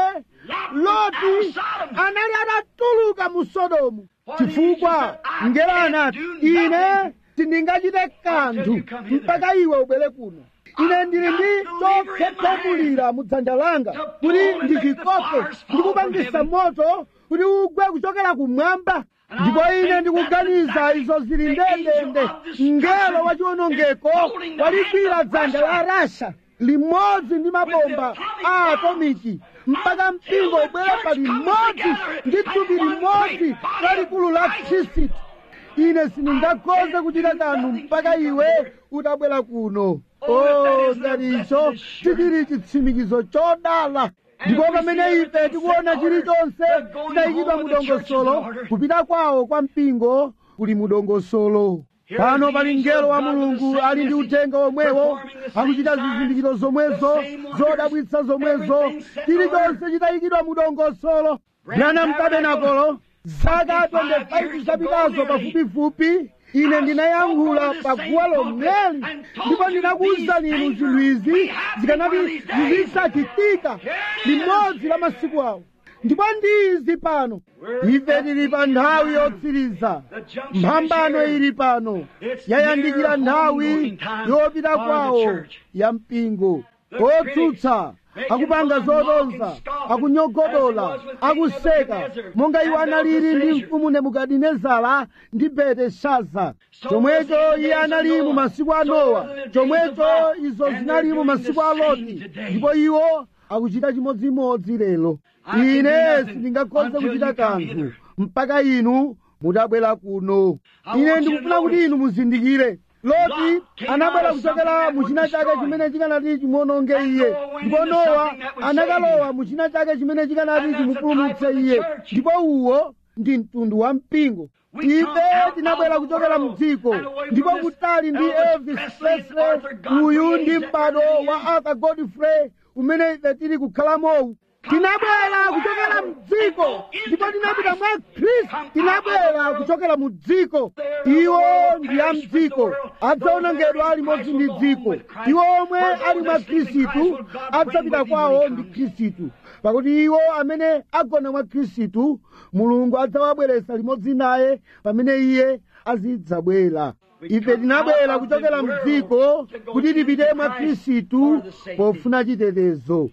loti anali atatuluka mu sodomu chifukwa mngelo anati ine sindingachite kanthu mpaka iwe ubwere kuno ine ndili ndi chokhetsamulira mu dzanja langa kuti ndichikoke ndikupangisa moto kuti ugwe kuchokera kumwamba ndipo ine ndikuganiza izo zili ndendende mngelo wachiwonongeko waligwira dzanja la rasha limodzi ndi mabomba a atomiki mpaka mpingo ubwere pa limodzi ndi thupi limodzi lalikulu la khristu ine sindingakhoze kuchita kanthu mpaka iwe utabwera kuno o ngati icho chichili chitsimikizo chodala ndipo pamene ife tikuona chilichonse chidayikidwa mudongosolo kupita kwawo kwa mpingo kuli mudongosolo pano pali mngelo wa mulungu ali ndi uthenga omwewo akuchita zizindikiro zomwezo zodabwitsa zomwezo chilichonse chidayikidwa mudongosolo branham tabenakolo zaka 25 zapitazo pafupifupi ine ndinayankhula paguwa lomweli ndipo ndinakuwuzani inu zinthu izi zikanati zizisachitika limodzi la masiku awo ndipo ndi izi pano ife tili pa nthawi yotsiriza mphambano ili pano yayandikira nthawi yopita kwawo ya mpingo otsutsa akupanga zotonza akunyogodola akuseka monga iwo analili ndi mfumu nebukadinezara ndi belteshaza chomwecho iye anali mu masiku a nowa chomwecho izo zinali mu masiku a loti ndipo iwo akuchita chimodzimodzi lero ine sindingakhoze kuchita kanthu mpaka inu mutabwera kuno ine ndikufuna kuti inu muzindikire loti anabwera kuchokera mu china chake chimene chikanati chimuononge iye ndipo nowa anakalowa mu china chake chimene chikanati chimupulumutse iye ndipo uwo ndi mtundu wa mpingo ife tinabwera kuchokera mu dziko ndipo kutali ndi elvis presley uyu ndi m'bado wa arthur godfrey umene ife tili kukhalamowu tinabwera kuchokera mdziko ndipo tinapita mwa khristu tinabwera kuchokera mu dziko iwo ndi a mdziko adzaonongedwa limodzi ndi dziko iwo omwe ali mwa khristu adzapita kwawo ndi khristu pakuti iwo amene agona mwa khristu mulungu adzawabweretsa limodzi naye pamene iye azidzabwera ife tinabwera kuchokera mdziko kuti tipite mwa khristu pofuna chitetezo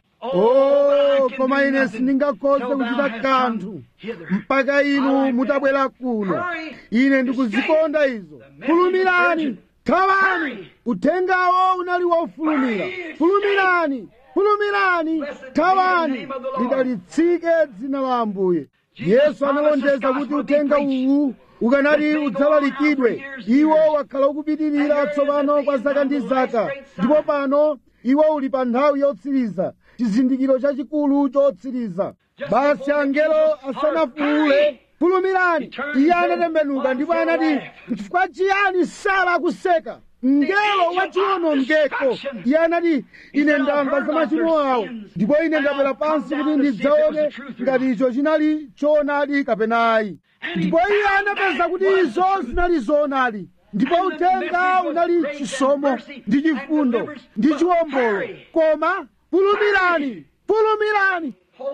oh koma ine sindingakhoze kuchita kanthu mpaka inu mutabwera kuno ine ndikuzikonda izo fulumirani thawani uthengawo unali wofulumira fulumirani fulumirani thawani lidalitsike dzina la ambuye yesu analonjeza kuti uthenga uwu ukanati udzalalikidwe iwo wakhala ukupitirira tsopano kwa zaka ndi zaka ndipo pano iwo uli pa nthawi yotsiriza chizindikiro chachikulu chotsiriza basi angelo asanafuule fulumirani iye anatembenuka ndipo anati chifukwa chiyani sara akuseka mngelo wachiwonongeko iye anati ine ndamva za machimo awo ndipo ine ndabwera pansi kuti ndidzaone ngati icho chinali choonadi kapena ayi ndipo iye anapeza kuti izo zinali zoonadi ndipo uthenga unali chisomo ndi chifundo ndi chiwombolo koma fulumirani fulumirani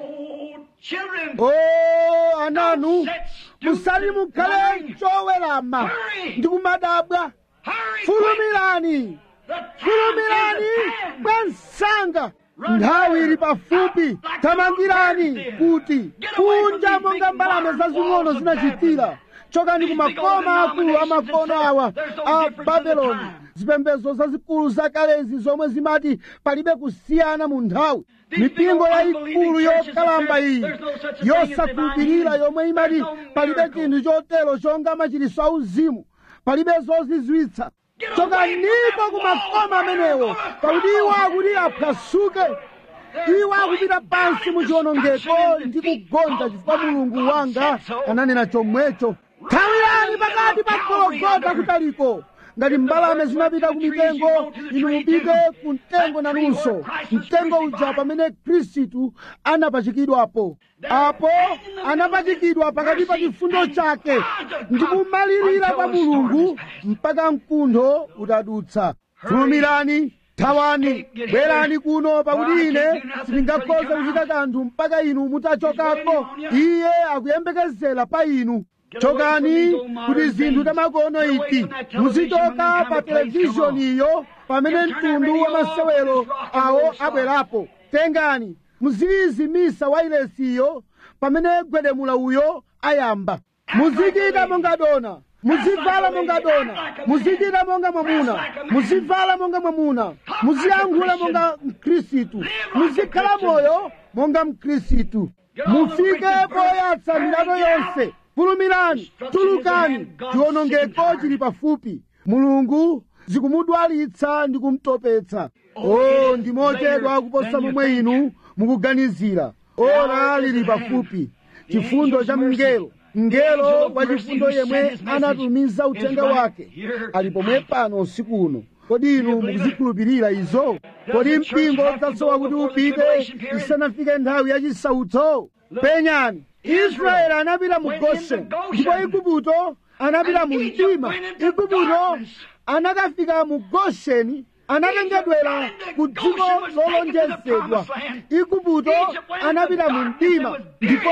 o ananu musati mukhale chowerama ndi kumadabwa fulumirani fulumirani mwansanga nthawi ili pafupi tamangirani kuti kunja monga mbalame zazing'ono zinachitira chokani ku makoma akulu amakono awa a babeloni zipembedzo zazikulu zakalezi zomwe zimati palibe kusiyana mu nthawi mipingo yayikulu yokalamba iyi yosakhulupirira yomwe imati palibe chinthu chotero chonga machiritso auzimu palibe zozizwitsa chokaniko ku makoma amenewo pakuti iwo akuti aphwasuke iwo akupita pansi mu chiwonongeko ndi kugonja chifukwa mulungu wanga ananena chomwecho thawirani pakati pa gologota kutaliko ngati mbalame zinapita ku mitengo inu mupite ku mtengo nanunso mtengo uja pamene khristu anapachikidwapo apo anapachikidwa pakati pa chifundo chake ndi kumalirira kwa mulungu mpaka mkuntho utadutsa fulumirani thawani bwerani kuno pakuti ine sindingakhoze kuchita kanthu mpaka inu mutachokako iye akuyembekezera pa inu chokani kuti zinthu tamakono iti muzichoka pa televizhoniyo pamene mtundu wa masewero awo abwerapo tengani muziyizimisa wailesiyo pamene gwedemula uyo ayamba muzichita monga dona muzivala monga dona muzichita monga mwamuna muzivala monga mwamuna muziyankhula monga mkhristu muzikhala moyo monga mkhristu mufike poyatsa milato yonse fulumirani tulukani chiwonongeko chili pafupi mulungu zikumudwalitsa ndi kumutopetsa o ndi mochedwa kuposa momwe inu mukuganizira ora lili pafupi chifundo cha mngelo mngelo wa chifundo yemwe anatumiza uthenga wake ali pomwe pano usiku uno kodi inu mukuzikhulupirira izo kodi mpingo udzasowa kuti upite isanafike nthawi yachisautso penyani israeli anapita mu gosheni ndipo igupto anapita mu mdima igupto anakafika mu gosheni anatengedwera ku dziko lolonjezedwa igupto anapita mu mdima ndipo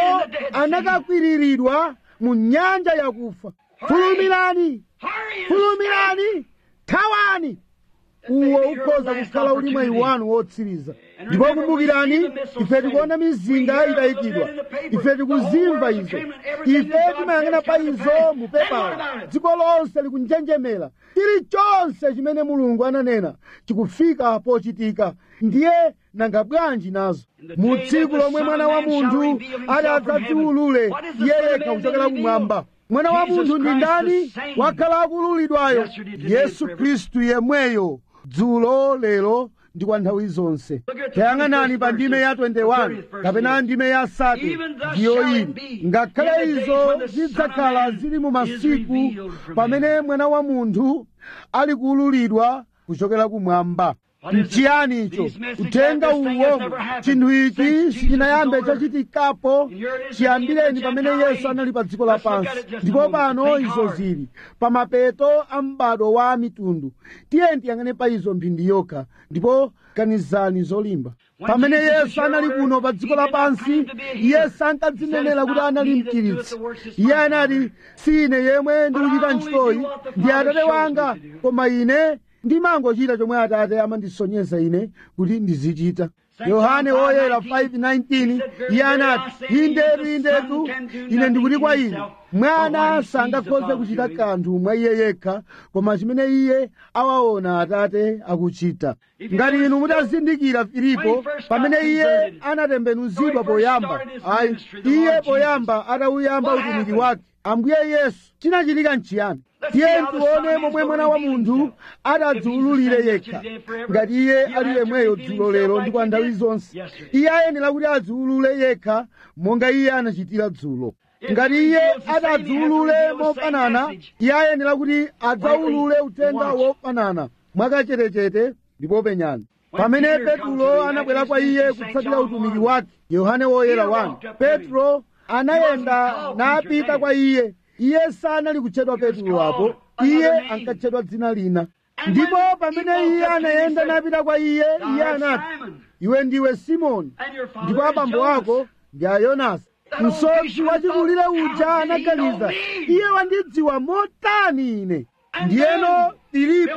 anakakwiriridwa mu nyanja yakufa fulumirani fulumirani thawani uwo ukhoza kukhala uli mwayi wanu wotsiriza ndipo kumbukirani ife tikuona mizinga itayikidwa ife tikuzimva izo ife timayang'ana pa izo mu pepala dziko lonse likunjenjemera chilichonse chimene mulungu ananena chikufika pochitika ndiye nanga bwanji nazo mu tsiku lomwe mwana wa munthu ati adzadziwulule iye yekha kuchokera kumwamba mwana wa munthu ndi ndani wakhala akululidwayo yesu khristu yemweyo dzulo lero ndi kwa nthawi zonse tayang'anani pa ndime ya 21 kapena ndime ya sati ndiyo ili ngakhale izo zidzakhala zili mu masiku pamene mwana wa munthu ali kuululidwa kuchokera kumwamba nchiyani icho uthenga uwo chinthu ichi sichinayambe chachitikapo chiyambireni pamene yesu anali pa dziko lapansi ndipo pano izo zili pa mapeto a m'bado wa mitundu tiye tiyang'ane pa izo mphindi yokha ndipo ganizani zolimba pamene yesu anali kuno pa dziko lapansi iye sankadzinenera kuti anali mchiritsi iye anati si ine yemwe ndikuchita ntchitoyi ndi atate wanga koma ine ndimangochita chomwe atate amandisonyeza ine kuti ndizichita yohane woyera 5:19 iye anati indetu indetu ine ndikuti kwa inu mwana sangakhoze kuchita kanthu mwa iye yekha koma chimene iye awaona atate akuchita ngati inu mutazindikira filipo pamene iye anatembenuzidwa poyamba ayi iye poyamba atauyamba utumiki wake ambuye yesu chinachitika nchiyani tiye tione momwe mwana wa munthu adadziwululire yekha ngati iye ali yemweyo dzulo lero ndi kwa nthawi zonse iye ayenera kuti adziwulule yekha monga iye anachitira dzulo ngati iye adadziwulule mofanana iye ayenera kuti adzawulule uthenga wofanana mwakachetechete ndipo penyani pamene petro anabwera kwa iye kutsatira utumiki wake yohane woyera 1 petro anayenda napita kwa iye iye sanali kutchedwa petro apo iye ankatchedwa dzina lina ndipo pamene iye anayenda napita kwa iye iye anati iwe ndiwe simoni ndipo abambo ako ndi a yonasi msodzi wachikulire uja anaganiza iye wandidziwa motani ine ndiyeno filipo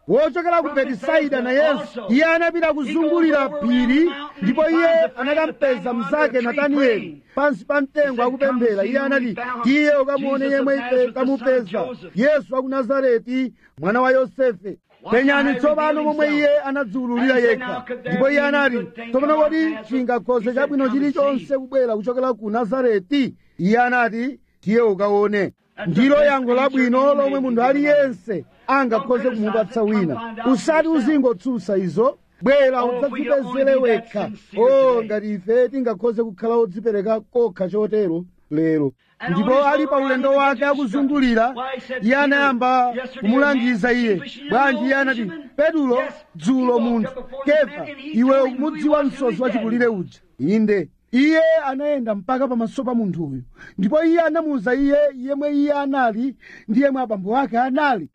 wochokera ku betisaida nayenso iye anapita kuzungulira phiri ndipo iye anakampeza mnzake natanieli pansi pa mtengo akupemphera iye anati tiye ukamuone yemwe ife tamupeza yesu wa ku nazareti mwana wa yosefe penyani tsopano momwe iye anadziwululira yekha ndipo iye anati tsopano kodi chingakhoze chabwino chilichonse kubwera kuchokera ku nazareti iye anati tiye ukaone ndilo yankho labwino lomwe munthu aliyense angakhoze kumupatsa wina usati uzingotsutsa izo bwera udzadzipezere wekha o ngati ife tingakhoze kukhala odzipereka kokha chotero lero ndipo ali pa ulendo wake akuzungulira iye anayamba kumulangiza iye bwanji iye anati petulo dzulo munthu kefa iwe umudziwa msozi wachikulire uja inde iye anayenda mpaka pamaso pa munthuyu ndipo iye anamuwuza iye yemwe iye anali ndi yemwe abambo ake anali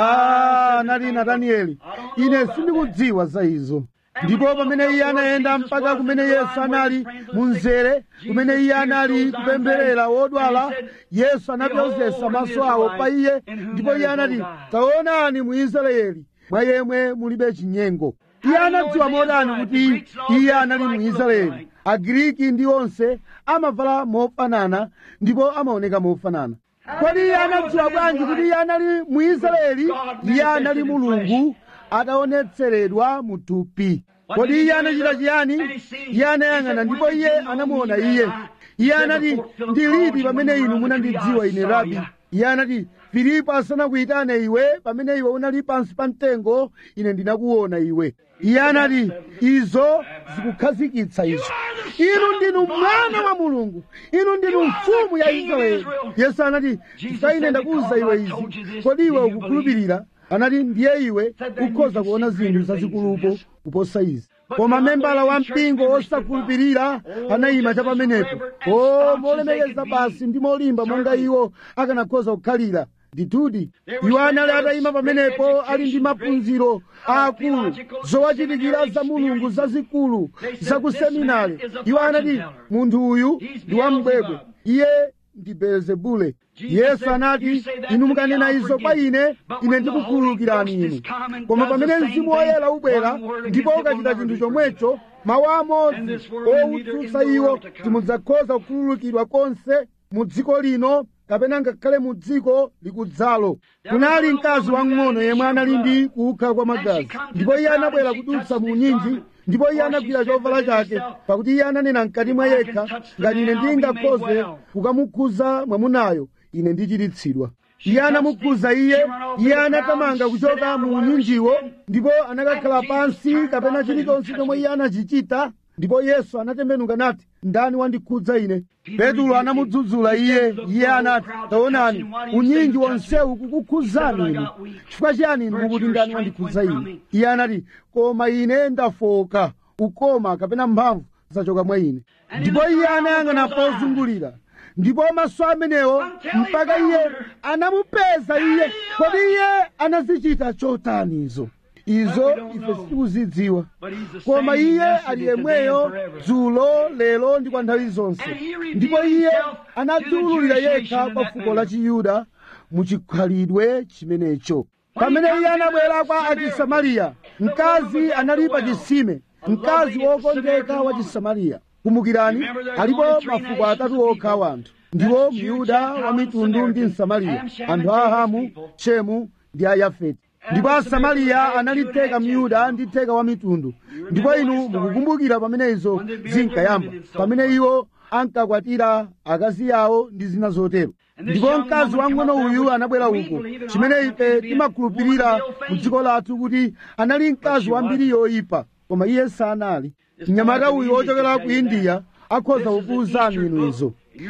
ah anali natanieli ine sindikudziwa za izo ndipo pamene iye anayenda mpaka kumene yesu anali munzere kumene iye anali kupempherera wodwala yesu anapyozesa maso awo pa iye ndipo iye anati taonani mu israeli mwa yemwe mulibe chinyengo iye anadziwa modani kuti iye anali mu israeli agiriki ndi onse amavala mofanana ndipo amaoneka mofanana kodi iye anadziwa bwanji kuti iye anali mu israeli iye anali mulungu ataonetseredwa mu thupi kodi iye anachita chiyani iye anayang'ana ndipo iye anamuona iye iye anati ndi liti pamene inu munandidziwa ine rabi iye anati filipo asanakuyitane iwe pamene iwe unali pansi pa mtengo ine ndinakuona iwe iye anati izo zikukhazikitsa izo inu ndinu mwana wa mulungu inu ndinu mfumu ya israeli yesu anati chifukwa ine ndakuwuza iwe izi kodi iwe ukukhulupirira anati ndiye iwe ukhoza kuona zinthu zazikulupo kuposa izi koma membala wa mpingo osakhulupirira anayima cha pamenepo o molemekeza basi ndi molimba monga iwo akanakhoza kukhalira ndithudi iwo anali atayima pamenepo ali ndi maphunziro aakulu zowachitikira za mulungu zazikulu za ku seminari iwo anati munthu uyu ndi wambwebwe iye ndi belezebule yesu anati inu mukanena izo kwa ine ine ndikukhululukirani inu koma pamene mzimu woyera ubwera ndipo ukachita chinthu chomwecho mawu amodzi owutsutsa iwo timudzakhoza kukhululukidwa konse mu dziko lino kapena ngakhale mu dziko likudzalo kunali mkazi wamng'ono yemwe anali ndi kukha kwa magazi ndipo iye anabwera kudutsa mu nyinji ndipo iye anagwira chovala chake pakuti iye ananena mkati mwa yekha ngati ine ndingakhoze kukamukhuza mwamunayo ine ndichiritsidwa iye anamukhuza iye iye anatamanga kuchoka mu nyinjiwo ndipo anakakhala pansi kapena chilichonse chomwe iye anachichita ndipo yesu anatembenuka nati ndani wandikhudza ine petulo anamudzudzula iye iye anati taonani unyinji wonsewu kukukhudzani inu chifukwa chiyani inu mukuti ndani wandikhudza ine iye anati koma ine ndafoka ukoma kapena mphamvu zachoka mwa ine ndipo iye anayang'ana pozungulira ndipo maso amenewo mpaka iye anamupeza iye kodi iye anazichita chotani izo izo ife sitikuzidziwa koma iye ali yemweyo dzulo lero ndi kwa nthawi zonse ndipo iye anadziwululira yekha kwa fuko la chiyuda muchikhalidwe chimenecho pamene iye anabwera kwa achisamariya mkazi anali pa chisime mkazi wokondeka wa chisamariya kumbukirani alipo mafuko atatu okha wanthu ndiwo myuda wa mitundu ndi msamariya anthu a ahamu chemu ndi a yafeti ndipo asamariya anali theka myuda ndi theka wa mitundu ndipo inu mukukumbukira pamene izo zinkayamba pamene iwo ankakwatira akazi yawo ndi zina zotero ndipo mkazi wang'ono uyu anabwera uko chimene ife timakhulupirira mu dziko lathu kuti anali mkazi wambiri yoyipa koma iye sanali mnyamata uyu wochokera ku indiya akhoza kukuwuzani inu izo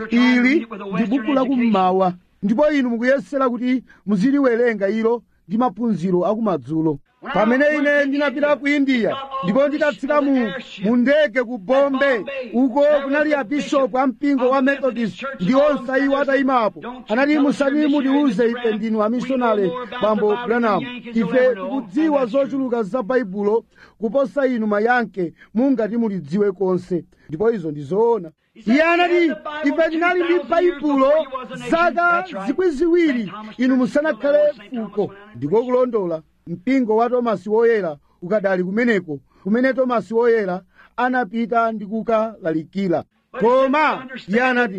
ili ndi buku lakummawa ndipo inu mukuyesera kuti muziliwerenga ilo ndi maphunziro akumadzulo pamene ine ndinapita ku indiya ndipo nditatsika mu mu ndege ku bombe uko kunali abishopu a mpingo wa methodist ndi onse iwo atayimapo anati musati mutiuze ife ndinu amishonale bambo branham ife tikudziwa zochuluka za baibulo kuposa inu mayanke mungati mulidziwe konse ndipo izo ndi zoona iye anati ife tinali ndi baibulo zaka zikwi ziwiri inu musanakhale fuko ndiko kulondola mpingo wa tomasi woyera ukadali kumeneko kumene tomasi woyera anapita ndi kukalalikira koma iye anati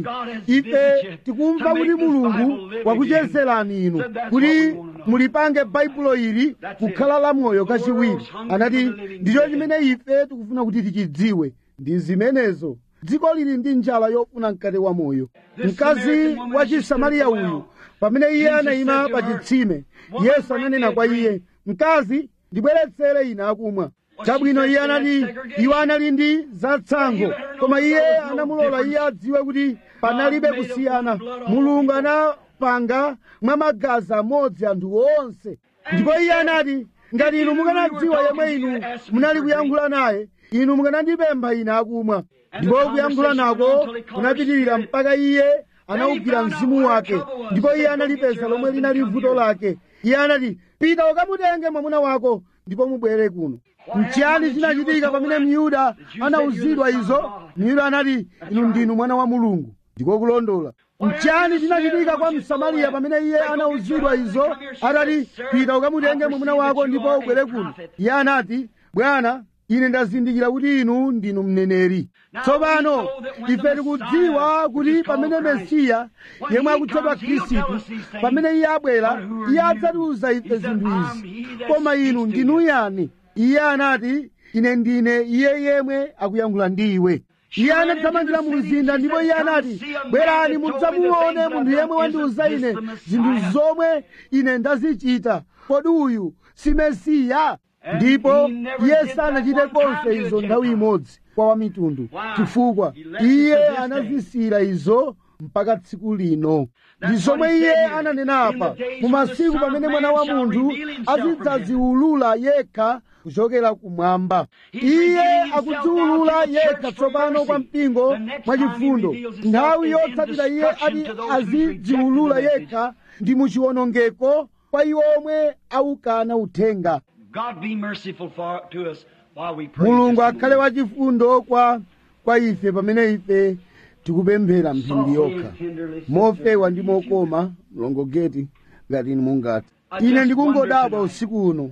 ife tikumva kuti mulungu wakuchezerani inu kuti mulipange baibulo ili kukhala lamoyo kachiwiri anati ndicho chimene ife tikufuna kuti tichidziwe ndi zimenezo dziko lili ndi njala yofuna mkate wa moyo mkazi wa chisamariya uyu pamene iye anayima pa chitsime yesu ananena kwa iye mkazi ndibweretsere ine akumwa chabwino iye anati iwo anali ndi zatsango koma iye anamulola iye adziwe kuti panalibe kusiyana mulungu anapanga mwa magazi amodzi anthu onse ndipo iye anati ngati inu mukanadziwa yemwe inu munali kuyankhula naye inu mukanandipempha ine akumwa ndipo kuyankhula nako kunapitirira mpaka iye anawugwira mzimu wake ndipo iye analipeza lomwe linali vuto lake iye anati pita ukamutenge mwamuna wako ndipo mubwere kuno mchiyani chinachitika pamene myuda anawuzidwa izo myuda anati inu ndinu mwana wa mulungu ndiko kulondola mchiyani chinachitika kwa msamariya pamene iye anawuzidwa izo atati pita ukamutenge mwamuna wako ndipo ubwere kuno iye anati bwana ine ndazindikira kuti inu ndinu mneneri tsopano ife tikudziwa kuti pamene mesiya yemwe akutchedwa khristu pamene iye abwera iye adzatiuza ife zinthu izi koma inu ndinu yani iye anati ine ndine iye yemwe akuyankhula ndi iwe iye anathamangira mu mzinda ndipo iye anati bwerani mudzamuone munthu yemwe wandiuza ine zinthu zomwe ine ndazichita kodi uyu si mesiya ndipo iye sanachite konse izo nthawi imodzi kwa wamitundu chifukwa iye anazisira izo mpaka tsiku lino ndi zomwe iye ananena apa mu masiku pamene mwana wa munthu azidzaziulula yekha kuchokera kumwamba iye akudziulula yekha tsopano kwa mpingo mwachifundo nthawi yotsatira iye ati azidziulula yekha ndi muchiwonongeko kwa iwo omwe aukana uthenga God be merciful for, to us while we pray. mulungu this akhale wachifundo kwa kwa ife pamene ife tikupemphera mphindi yokha mofewa ndi mokoma mlongogeti ngati inu mungati ine ndikungodabwa usiku uno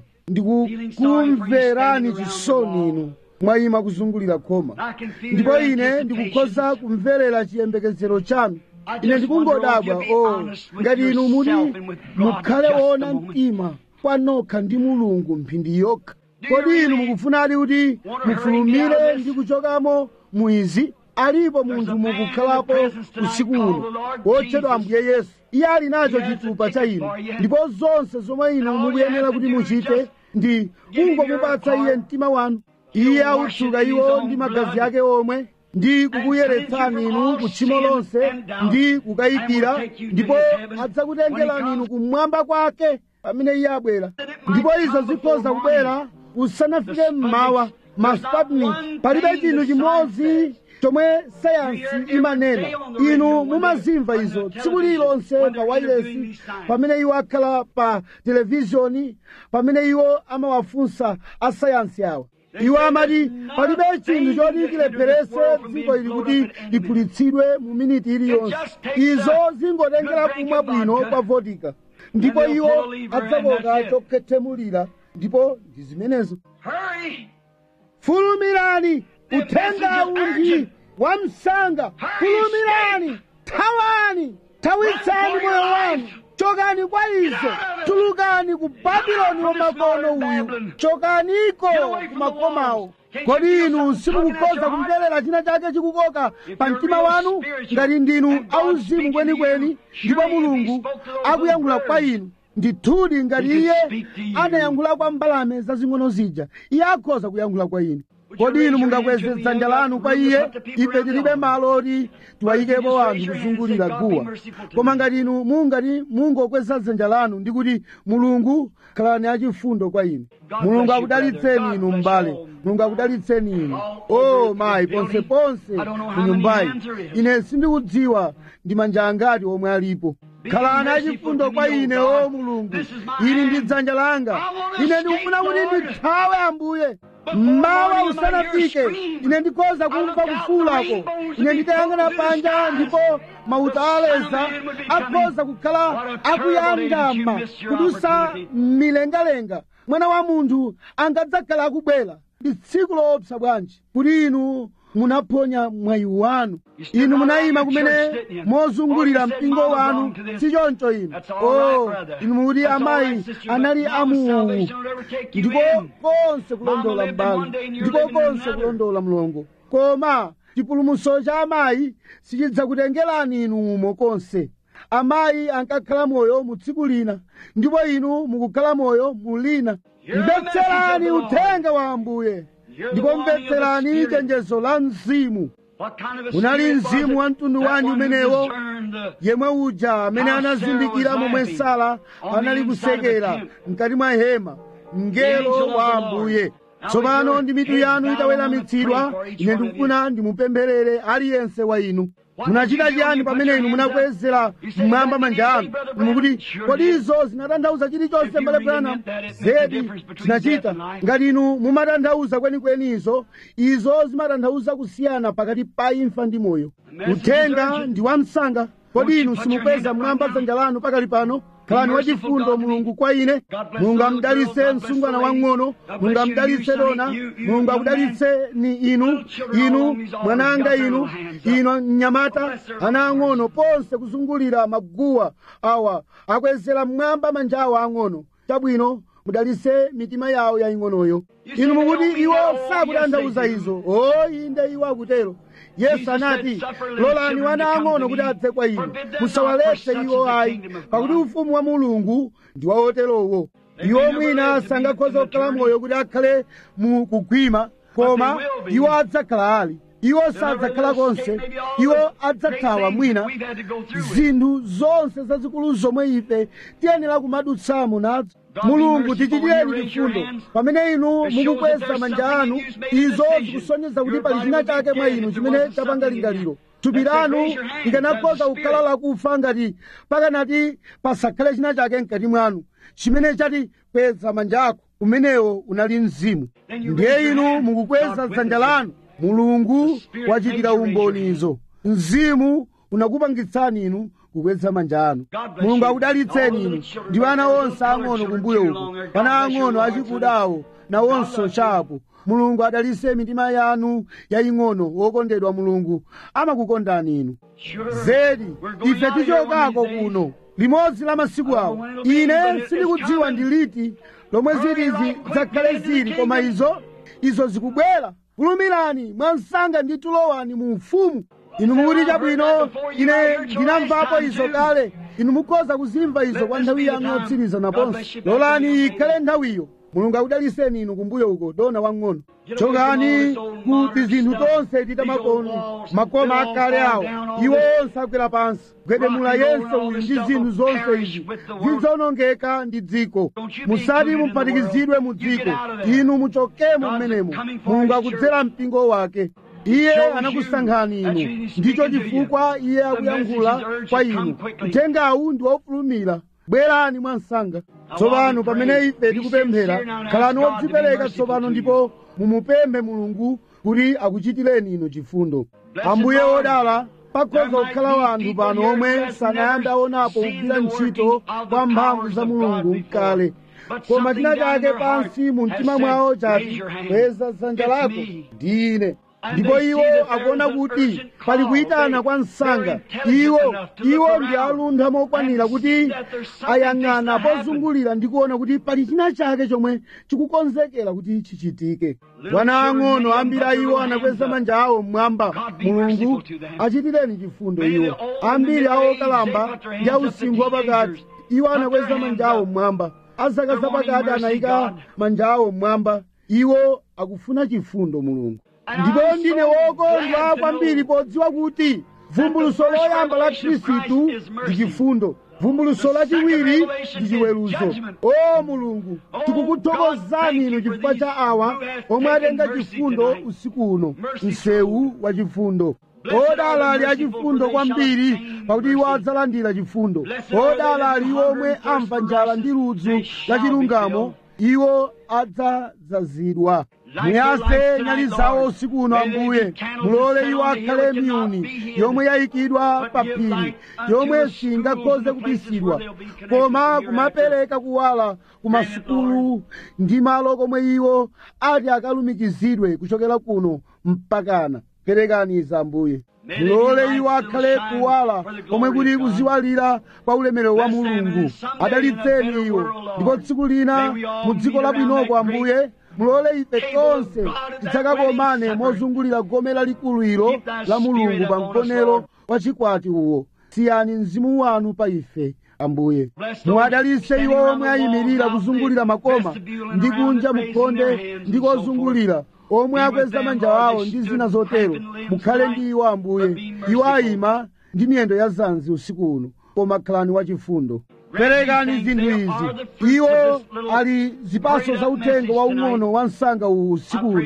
ndikukumverani chisoni inu mwayima kuzungulira khoma ndipo ine ndikukhoza kumverera chiyembekezero chanu ine ndikungodabwa o ngati inu muti mukhale woona mtima kwanokha ndi mulungu mphindi yokha kodi inu mukufunadi kuti mufulumire ndi kuchokamo muizi alipo munthu mukukhalapo usiku uno wotchedwa ambuye yesu iye ali nacho chitupa cha inu ndipo zonse zomwe inu mukuyenera kuti muchite ndi kungomupatsa iye mtima wanu iye autsuka iwo ndi magazi ake omwe ndi kukuyeretsani inu kutchimo lonse ndi kukayikira ndipo adzakutengerani inu kumwamba kwake pamene iye abwera ndipo izo zikhoza kubwera usanafike mmawa maspatni palibe chinthu chimodzi chomwe sayansi imanena inu mumazimva izo tsiku lililonse pa wailesi pamene iwo akhala pa televizhoni pamene iwo amawafunsa asayansi awa iwo amati palibe chinthu choti chilepherese dziko ili kuti liphulitsidwe mu miniti iliyonse izo zingotengera kumwa bwino kwa vodika ndipo iwo adzakoka chokhethemulira ndipo ndi zimenezo Hurry! fulumirani uthenga undi wa msanga fulumirani thawani thawitsani moyo wanu chokani kwa izo tulukani ku babuloni wamakono uyu chokaniko ku makomawo kodi inu simukukhoza kumverera china chake chikukoka pa mtima wanu ngati ndinu auzimu kwenikweni ndipo mulungu akuyankhula kwa inu ndithudi ngati iye anayankhula kwa mbalame zazing'ono zija iye akhoza kuyankhula kwa inu kodi inu mungakweze dzanja lanu kwa iye ife tilibe malo oti tiwayikepo anthu kuzungulira guwa koma ngati inu mungati mungokweza dzanja lanu ndi kuti mulungu khalani achifundo kwa inu mulungu akudalitseni inu m'bale mulungu akudalitseni inu o mayi ponseponse ku nyumbayi ine sindikudziwa ndi manja angati omwe alipo khalani achifundo kwa ine o mulungu ili ndi dzanja langa ine ndikufuna kuti ndithawe ambuye mmawa usanafike ine ndikhoza kumva kufuulako ine nditayang'ana panja ndipo mauta aleza akhoza kukhala akuyandama kudusa mmilengalenga mwana wa munthu angadzakhala akubwera ndi tsiku loopsa bwanji kuti inu munaphonya mwayi wanu inu munayima kumene mozungulira mpingo wanu si choncho inu o inu mukuti amayi anali amuwu ndiko konse kulondola mbali ndiko konse kulondola mlongo koma chipulumutso cha amayi sichidzakutengerani inu umo konse amayi ankakhala moyo mu tsiku lina ndipo inu mukukhala moyo mu lina mvetserani uthenga wa ambuye ndipo mvetserani chenjezo la mzimu unali mzimu wa mtundu wanji umenewo yemwe uja amene anazindikira momwe sara anali kusekera mkati mwa hema mngelo wa ambuye tsopano ndi mitu yanu itaweramitsidwa ine ndikufuna ndimupempherere aliyense wa inu munachita chiyani pamene inu munakwezera mmwamba manja anu mukuti kodi izo zinatanthauza chilichonse mbale branham zedi zinachita ngati inu mumatanthauza kwenikweni izo izo zimatanthauza kusiyana pakati pa imfa ndi moyo uthenga ndi wa msanga kodi inu simukweza mmwamba dzanja lanu pakali pano khalani wachifundo mulungu kwa ine mulungu amudalitse msungwana wang'ono mulungu amudalitse dona mulungu akudalitse ni inu inu mwananga inu inu mnyamata ana ang'ono ponse kuzungulira maguwa awa akwezera mmwamba manja awo ang'ono chabwino mudalitse mitima yawo yaying'onoyo inu mukuti iwo sakutanthauza izo o inde iwo akutero yesu anati lolani wana ang'ono kuti adze kwa inu musawaletse iwo ayi pakuti ufumu wa mulungu ndi wawoterowo iwo mwina sangakhoza kukhala moyo kuti akhale mu kugwima koma iwo adzakhala ali iwo sadzakhala konse iwo adzathawa mwina zinthu zonse zazikulu zomwe ife tiyenera kumadutsamo nazo mulungu tichitireni chifundo pamene inu mukukweza manja anu izo zikusonyeza kuti pali china chake mwa inu chimene chapanga lingaliro thupi lanu likanakhoza kukhala lakufa ngati pakanati pasakhale china chake mkati mwanu chimene chati kweza manja ako umenewo unali mzimu ndiye inu mukukweza dzanja lanu mulungu wachitira umbonizo mzimu unakupangitsani inu kukweza manja anu mulungu akudalitseni inu ndi ana onse ang'ono kumbuyo uko ana ang'ono achikudawo nawonso chapo mulungu adalitse mitima yanu yaying'ono wokondedwa mulungu amakukondani inu zedi ife tichokako kuno limodzi la masiku awo ine sindikudziwa ndi liti lomwe zitizi zakhale zili koma izo izo zikubwera fulumirani mwansanga ndi tulowani mu ufumu inu mukuti chabwino ine ndinamvapo izo kale inu mukhoza kuzimva izo kwa nthawi yanu yotsiriza naponso lolani ikhale nthawiyo mulungu akudaliseni inu kumbuyo uko dona wang'ono chokani kuti zinthu tonse tita makono makoma akale awo iwo onse agwera pansi gwedemula yense uyu ndi zinthu zonse izi zidzonongeka ndi dziko musati muphatikizidwe mu dziko inu muchokemo mmenemo mulungu akudzera mpingo wake iye anakusankhani inu ndicho chifukwa iye akuyankhula kwa inu uthengawu ndi wofulumira bwerani mwansanga tsopano pamene ife tikupemphera khalani wodzipereka tsopano ndipo mumupemphe mulungu kuti akuchitireni inu chifundo ambuye wodala pakhoza kukhala wanthu pano omwe sanayambe aonapo kugwira ntchito kwa mphamvu za mulungu mkale koma china chake pansi mu mtima mwawo chati kweza dzanja lako ndi ine ndipo iwo akuona kuti pali kuyitana kwa msanga iwo iwo ndi aluntha mokwanira kuti ayang'ana pozungulira ndi kuona kuti pali china chake chomwe chikukonzekera kuti chichitike wana ang'ono ambiri iwo anakweza manja awo mmwamba mulungu achitireni chifundo iwo ambiri awo okalamba ndi ausinkhu wapakati iwo anakweza manja awo mmwamba azaka zapakati anayika manja awo mmwamba iwo akufuna chifundo mulungu ndipo ndine wokondwa kwambiri podziwa kuti vumbuluso loyamba la khristu ndi chifundo vumbuluso lachiwiri ndi chiweruzo o mulungu tikukuthokozani inu chifukwa cha awa omwe atenga chifundo usiku uno msewu wa chifundo odala ali achifundo kwambiri pakuti iwo adzalandira chifundo odala ali iwo omwe amva njala ndi ludzu la chilungamo iwo adzadzazidwa muyase nyali zawo usiku uno ambuye mulole iwo akhale miyuni yomwe yayikidwa pa phiri yomwe singakhoze kubisidwa koma kumapereka kuwala ku masukulu ndi malo komwe iwo ati akalumikizidwe kuchokera kuno mpakana perekani izi ambuye mulole iwo akhale kuwala komwe kuli kuziwalira kwa ulemerero wa mulungu adalitseni iwo ndipo tsiku lina mu dziko labwinoko ambuye mulole ife tonse tidzakakomane mozungulira gome lalikulu ilo la mulungu pa mkonero wa chikwati uwo siyani mzimu wanu pa ife ambuye muwadalitse iwo omwe ayimirira kuzungulira makoma ndi kunja mukhonde ndi kozungulira omwe akweza manja awo ndi zina zotero mukhale ndi iwo ambuye iwo ayima ndi miyendo ya zanzi usiku uno koma khalani wachifundo perekani zinthu izi iwo ali zipaso za uthenga waung'ono wa msanga uwu usiku uno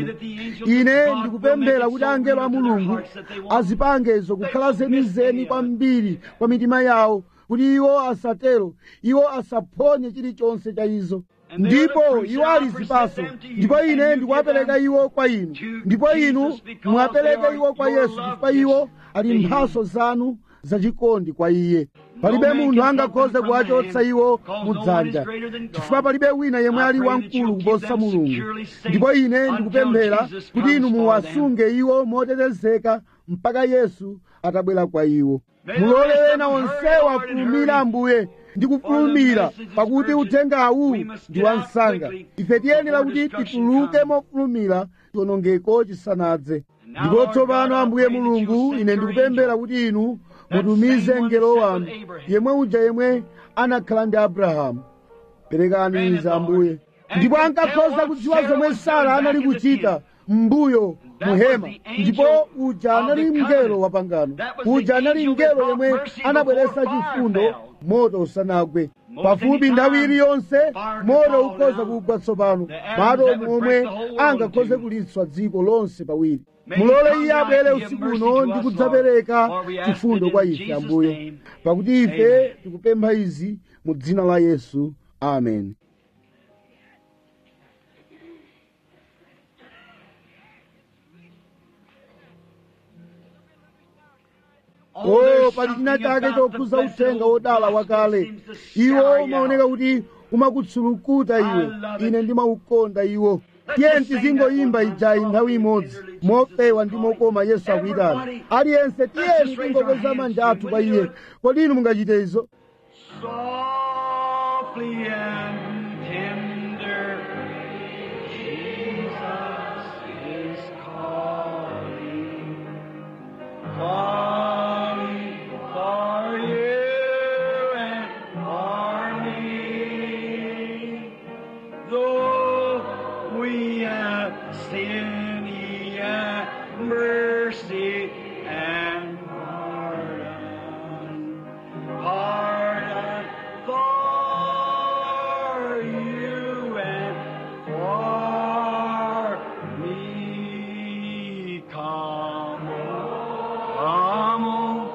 ine ndikupemphera kuti angelo a mulungu azipange izo kukhala zenizeni kwambiri kwa mitima yawo kuti iwo asatero iwo asaphonye chilichonse cha izo ndipo iwo ali zipaso ndipo ine ndikuwapereka iwo kwa inu ndipo inu muwapereke iwo kwa yesu chifukwa iwo ali mphaso zanu zachikondi kwa iye palibe munthu angakhoze kuwachotsa iwo mudzanja chifukwa palibe wina yemwe ali wamkulu kuposa mulungu ndipo ine ndikupemphera kuti inu muwasunge iwo motetezeka mpaka yesu atabwera kwa iwo mulole ena onsewo afulumire ambuye ndi kufulumira pakuti uthengawu ndi wansanga ife tiyenera kuti tituluke mofulumira chiwonongeko chisanadze ndipo tsopano ambuye mulungu ine ndikupemphera kuti inu mutumize mngelo wanu yemwe uja yemwe anakhala ndi abrahamu perekani izi ambuye ndipo ankakhoza kudziwa zomwe sara anali kuchita mbuyo muhema ndipo uja anali mngelo wa pangano uja anali mngelo yemwe anabweretsa chifundo moto usanagwe pafupi nthawi iliyonse moto ukhoza kugwa tsopano madomu omwe angakhoze kulitswa dziko lonse pawiri mulole iye abwere usiku uno ndi kudzapereka chifundo kwa ife ambuye pakuti ife tikupempha izi mu dzina la yesu amen o pali china chake chokhuza uthenga wodala wakale iwo umaoneka kuti umakutsulukuta iwe ine ndimaukonda iwo tiye tizingoyimba ijayi nthawi imodzi mopewa ndi mokoma yesu akuyitana aliyense tiyeni tingokweza manja athu pa iye kodi inu mungachite izo Softly and tender, Jesus is calling, calling for you and for me. Though we have sin, He hath mercy and pardon. Pardon for you and for me. Come on, come on.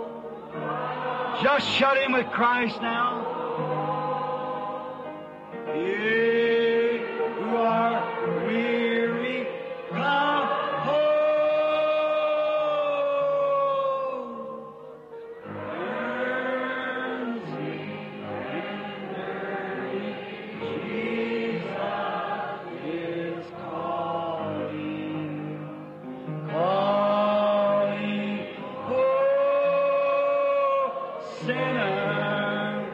Just shut in with Christ now. You who are weary, come home. Jesus is calling, calling, oh, sinner,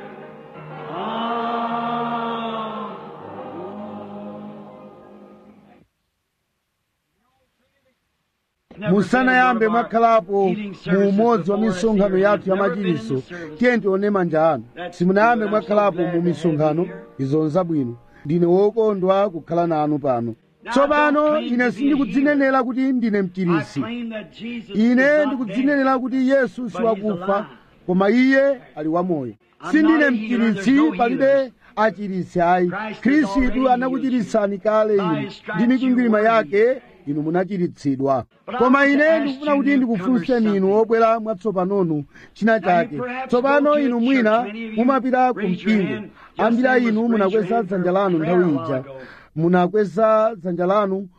come. musanayambe mwakhalapo mu umodzi wa misonkhano yathu ya machiritso tiye tione manja anu simunayambe mwakhalapo mu misonkhano izo nzabwino ndine wokondwa kukhala nanu pano tsopano ine sindikudzinenera kuti ndine mchiritsi ine ndikudzinenera kuti yesu siwakufa koma iye ali wamoyo sindine mchiritsi palibe achiritsi ayi khristu anakuchiritsani kale inu ndi mikwingwirima yake inu munachiritsidwa koma ine ndikufuna kuti ndikufunseni inu obwera mwatsopanonu china chake tsopano inu mwina mumapita ku mpingo ambiri inu munakweza dzanja lanu nthawi ija munakweza dzanja lanu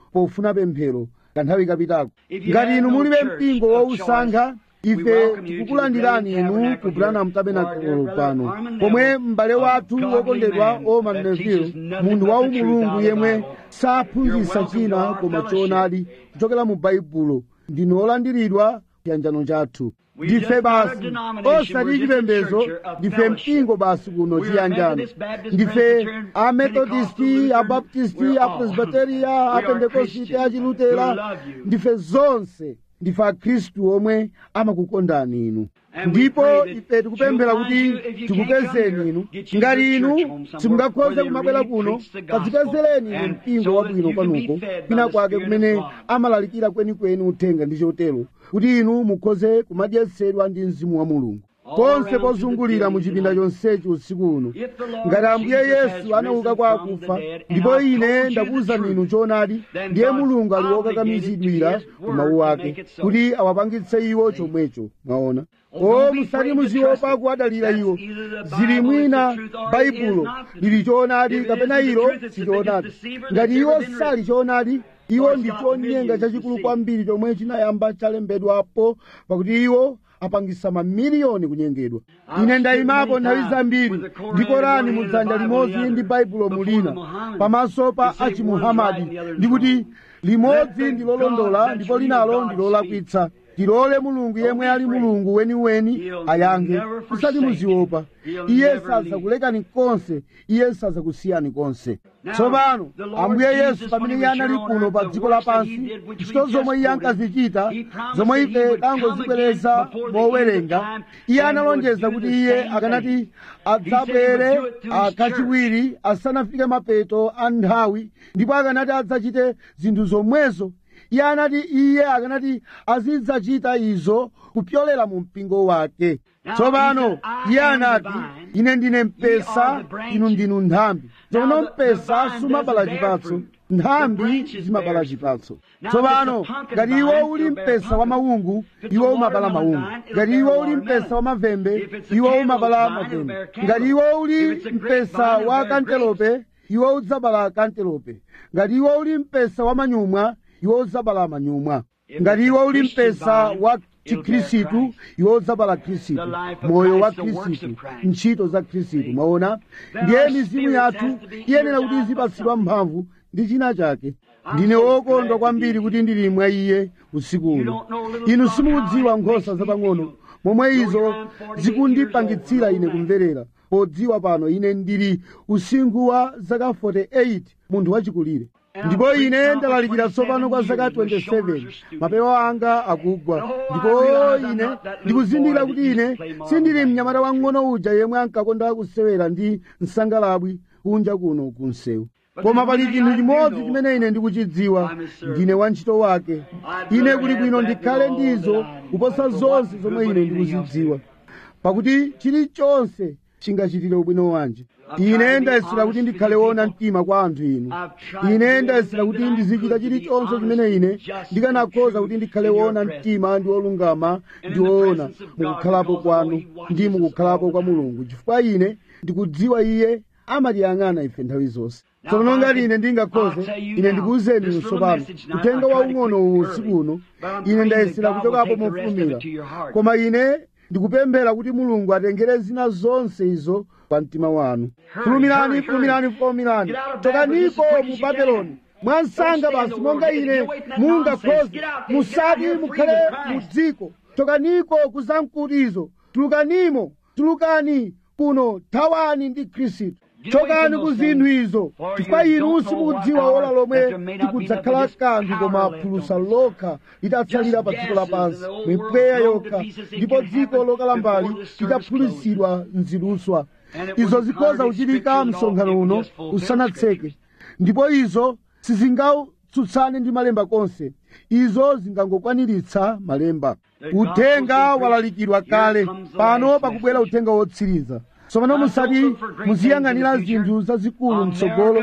pofuna pemphero kanthawi kapitako ngati inu mulibe mpingo wausankha ife tikukulandirani inu ku branham tabernacle pano pomwe m'bale wathu wokondedwa oman neville munthu wa umulungu yemwe saphunzitsa china koma choonadi kuchokera mu baibulo ndinu olandiridwa chiyanjano chathu ndife basi osati chipembedzo ndife mpingo basi kuno chiyanjano ndife amethodisti abaptisti apresbiteria apendekosite achilutera ndife zonse ndife akhristu omwe amakukondani inu ndipo ife tikupemphera kuti tikupezeni inu ngati inu simungakhoze kumabwera kuno kadzipezereni inu mpingo wabwino kwanuko kwina kwake kumene amalalikira kwenikweni uthenga ndi chotero kuti inu mukhoze kumadyetsedwa ndi mzimu wa mulungu ponse pozungulira mu chipinda chonsechi usiku uno ngati ambuye yesu anauka kwa akufa ndipo ine ndakuwuzani inu choonadi ndiye mulungu ali wokakamizidwira ku mawu ake kuti awapangitse iwo chomwecho mwaona o musati muziopa kuwadalira iwo zili mwina baibulo lili choonadi kapena ilo si choonadi ngati iwo sali choonadi iwo ndi chonyenga chachikulu kwambiri chomwe chinayamba chalembedwapo pakuti iwo apangisa mamiliyoni kunyengedwa ine ndayimapo nthawi zambiri ndi korani mu dzanja limodzi ndi baibulo mulina pamaso pa achimuhamadi ndikuti limodzi ndi lolondola ndipo linalo ndi lolakwitsa tilole mulungu yemwe ali mulungu weniweni ayankhe musati muziopa iye sadzakulekani konse iye sadzakusiyani konse tsopano ambuye yesu pamene iye anali kuno pa dziko lapansi ntchito zomwe iye ankazichita zomwe ife tangozibwereza mowerenga iye analonjeza kuti iye akanati adzabwere kachiwiri asanafike mapeto a nthawi ndipo akanati adzachite zinthu zomwezo iye anati iye akanati azidzachita izo kupyolera mu mpingo wake tsopano iye anati ine ndine mpesa inu ndinu nthambi tsopano mpesa sumabala chipatso nthambi zimabala chipatso tsopano ngati iwo uli mpesa wa maungu iwo umabala maungu ngati iwo uli mpesa wa mavembe iwo umabala mavembe ngati iwo uli mpesa wa kantelope iwo udzabala kantelope ngati iwo uli mpesa wa manyumwa iwo udzabala manyumwa ngati iwo uli mpesa wa chikhristu iwo udzabala khristu moyo wa khristu ntchito za khristu mwaona ndiye mizimu yathu iyenera kuti izipatsidwa mphamvu ndi china chake ndine wokondwa kwambiri kuti ndili mwa iye usiku uno inu simukudziwa nkhosa zapang'ono momwe izo zikundipangitsira ine kumverera podziwa pano ine ndili usinkhu wa zaka 48 munthu wachikulire ndipo ine ndalalikira tsopano kwa zaka 27 mapewa anga akugwa ndipo ine ndikuzindikira kuti ine sindili mnyamata wang'ono uja yemwe ankakonda kusewera ndi msangalabwi kunja kuno kunsewu koma pali chinthu chimodzi chimene ine ndikuchidziwa ndine wantchito wake ine kuli bwino ndikhale ndizo kuposa zonse zomwe ine ndikuzidziwa pakuti chilichonse chingachitire ubwino wanje ine ndayesera kuti ndikhale wona mtima kwa anthu inu ine ndayesera kuti ndizichita chilichonse chimene ine ndikanakhoza kuti ndikhale wona mtima ndi wolungama ndi woona mukukhalapo kwanu ndi mukukhalapo kwa mulungu chifukwa ine ndikudziwa iye amatiyang'ana ife nthawi zonse tsono ngati ine ndingakhoze ine ndikuwuzeni inu tsopano uthenga waung'ono uwu usiku uno ine ndayesera kuchokapo mofulumira koma ine ndikupemphera kuti mulungu atengere zina zonse izo pa mtima wanu fulumirani fulumirani fulumirani chokaniko mu babeloni mwansanga basi monga ine mungakhoze musati mukhale mu dziko chokaniko kuzamkutizo tulukanimo tulukani kuno thawani ndi khristu chokani ku zinthu izo chifukwa inu simukudziwa ola lomwe tikudzakhala kanthu koma phulusa lokha litatsalira pa dziko lapansi mipweya yokha ndipo dziko lokalambali litaphulisidwa mziluswa izo zikhoza kuchitika msonkhano uno usanatseke ndipo izo sizingatsutsane ndi malemba konse izo zingangokwaniritsa malemba uthenga walalikidwa kale pano pakubwera uthenga wotsiriza tsopano musati muziyang'anira zinthu zazikulu mtsogolo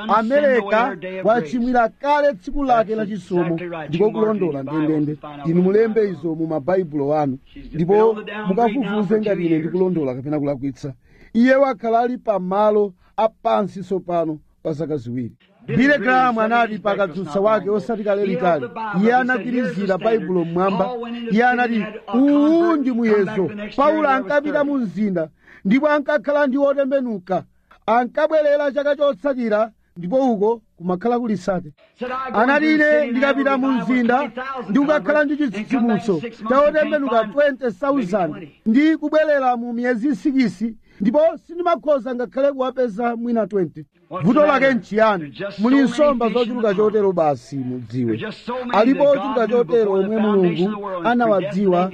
amerika wachimwira kale tsiku lake la chisomo ndiko kulondola ndendende inu mulembe izo mu mabaibulo anu ndipo mukafufuze ngati ine ndikulondola kapena kulakwitsa iye wakhala ali pamalo apansi tsopano kwa zaka ziwiri bile grahamu anati pakadzutsa wake osati kale litali iye anagwirizira baibulo mmwamba iye anati uwu ndi muyezo paulo ankapita mu mzinda ndipo ankakhala ndi otembenuka ankabwerera chaka chotsatira ndipo uko kumakhala kuli sate anati ine ndikapita mu mzinda ndi kukakhala ndi chitsitsimutso cha otembenuka 20,000 ndi kubwerera mu miyezi 6 ndipo sindimakhoza ngakhale kuwapeza mwina 20 vuto lake nchiyani muli nsomba zochuluka chotero basi mudziwe alipo ochuluka chotero omwe mulungu anawadziwa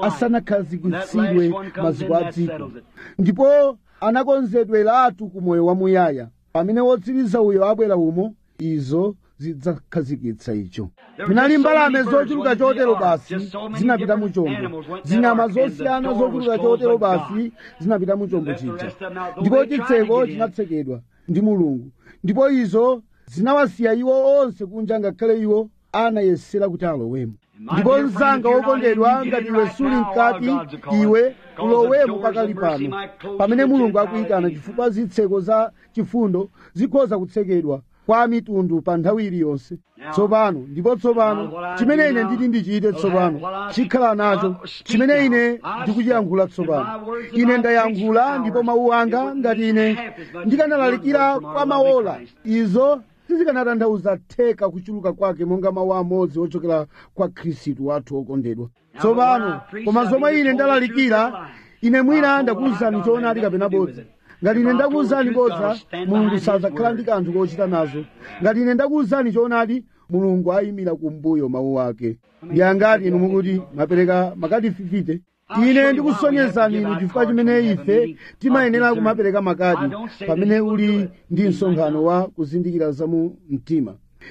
asanakhazikitsidwe maziko a dziko ndipo anakonzedweratu ku moyo wamuyaya pamene wotsiriza uyo abwera umo izo zidzakhazikitsa icho munali mbalame zochuluka chotero basi zinapita mu chombo zinyama zosiyana zochuluka chotero basi zinapita mu chombo chija ndipo chitseko chinatsekedwa ndi mulungu ndipo izo zinawasiya iwo onse kunja ngakhale iwo anayesera kuti alowemo ndipo mzanga wokondedwa ngati iwe suli mkati iwe ulowemo pakali pano pamene mulungu akuyitana chifukwa zitseko za chifundo zikhoza kutsekedwa kwa mitundu pa nthawi iliyonse tsopano ndipo tsopano chimene ine nditi ndichite tsopano chikhala nacho chimene ine ndikuchiyankhula tsopano ine ndayankhula ndipo mawu anga ngati ine ndikanalalikira kwa maola izo sizikanatanthauza theka kuchuluka kwake monga mawu amodzi ochokera kwa khristu wathu wokondedwa tsopano koma zomwe ine ndalalikira ine mwina ndakuwuzani choonadi kapena bodza ngati ine ndakuwuzani bodza mulungu sadzakhala ndi kanthu kochita nazo ngati ine ndakuwuzani choonadi mulungu ayimira kumbuyo mawu ake ndi angati inu mukuti mapereka makadi fifite ine ndikusonyezani inu chifukwa chimene ife timayenera kumapereka makadi pamene uli ndi msonkhano wa kuzindikira za mu mtima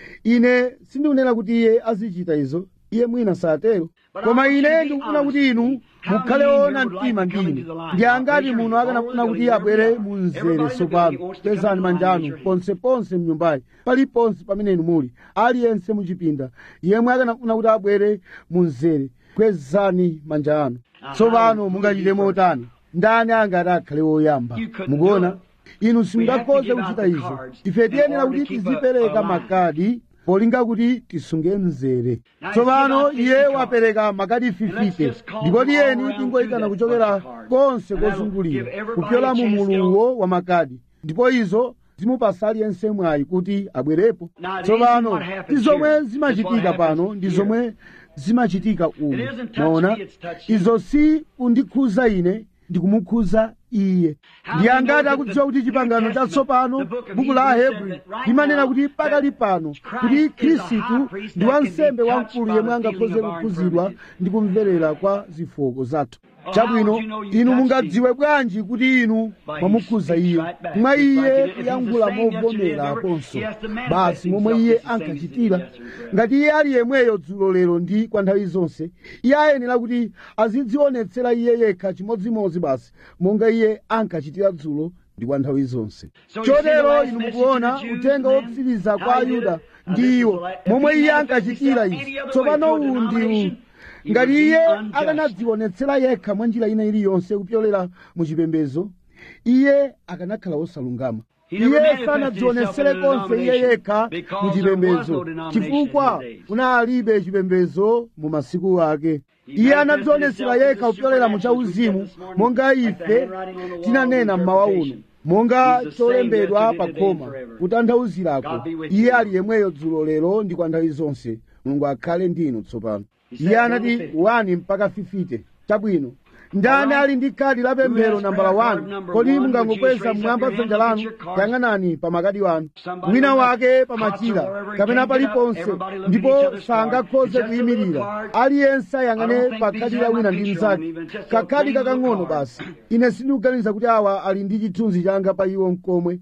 ine sindikunena kuti iye azichita izo iye mwina satero koma ine ndikufuna kuti inu mukhale woona mtima ndi ine ndi angati muno akanafuna kuti abwere mu mzere tsopano pezani manja anu ponseponse mnyumbayi paliponse pamene inu muli aliyense muchipinda yemwe akanafuna kuti abwere mu mzere kwezani manja anu tsopano mungachite motani ndani angati akhale woyamba mukuona inu simungakhoze kuchita izo ife tiyenera kuti tizipereka makadi polinga kuti tisunge mzere tsopano iye wapereka makadi 50 ndipo tiyeni tingoyitana kuchokera konse kozungulira kupyola mu muluwo wa makadi ndipo izo zimupasa aliyense mwayi kuti abwerepo tsopano ndi zomwe zimachitika pano ndi zomwe zimachitika umu maona izo si kundikhuza ine ndikumukhuza iye ndi angati akudziwa kuti chipangano chatsopano buku la ahebri limanena kuti pakali pano kuti khristu ndi wansembe wamkulu yemwe angakhoze kukhuzidwa ndi kumverera kwa zofooka zathu chabwino inu mungadziwe bwanji kuti inu mwamukhuza iye mwa iye kuyankhula movomera aponso basi momwe iye ankachitira ngati iye ali yemweyo dzulo lero ndi kwa nthawi zonse iye ayenera kuti azidzionetsera iye yekha chimodzimodzi basi monga iye ankachitira dzulo ndi kwa nthawi zonse chotero inu mukuona uthenga wotsiriza kwa ayuda ndi iwo momwe iye ankachitira izi tsopano uwu ndi ngati iye akanadzionetsera yekha mwa njira ina iliyonse kupyolera mu chipembedzo iye akanakhala wosalungama iye sanadzionetsere konse iye yekha mu chipembedzo chifukwa kunalibe chipembedzo mu masiku ake iye anadzionetsera yekha kupyolera mu chauzimu monga ife tinanena mmawa uno monga cholembedwa pa khoma kutanthauzirako iye ali yemweyo dzulo lero ndi kwa nthawi zonse mulungu akhale ndi inu tsopano iye anati 1 mpaka 50 chabwino ndani ali ndi khadi la pemphero nambala 1 kodi mungangokweza mmwamba dzanja lanu yang'anani pa makadi wanu wina wake pa machira kapena paliponse ndipo sangakhoze kuyimirira aliyense ayang'ane pa khadi la wina ndi mnzake kakhadi kakang'ono basi ine sindikuganiza kuti awa ali ndi chithunzi changa pa iwo mkomwe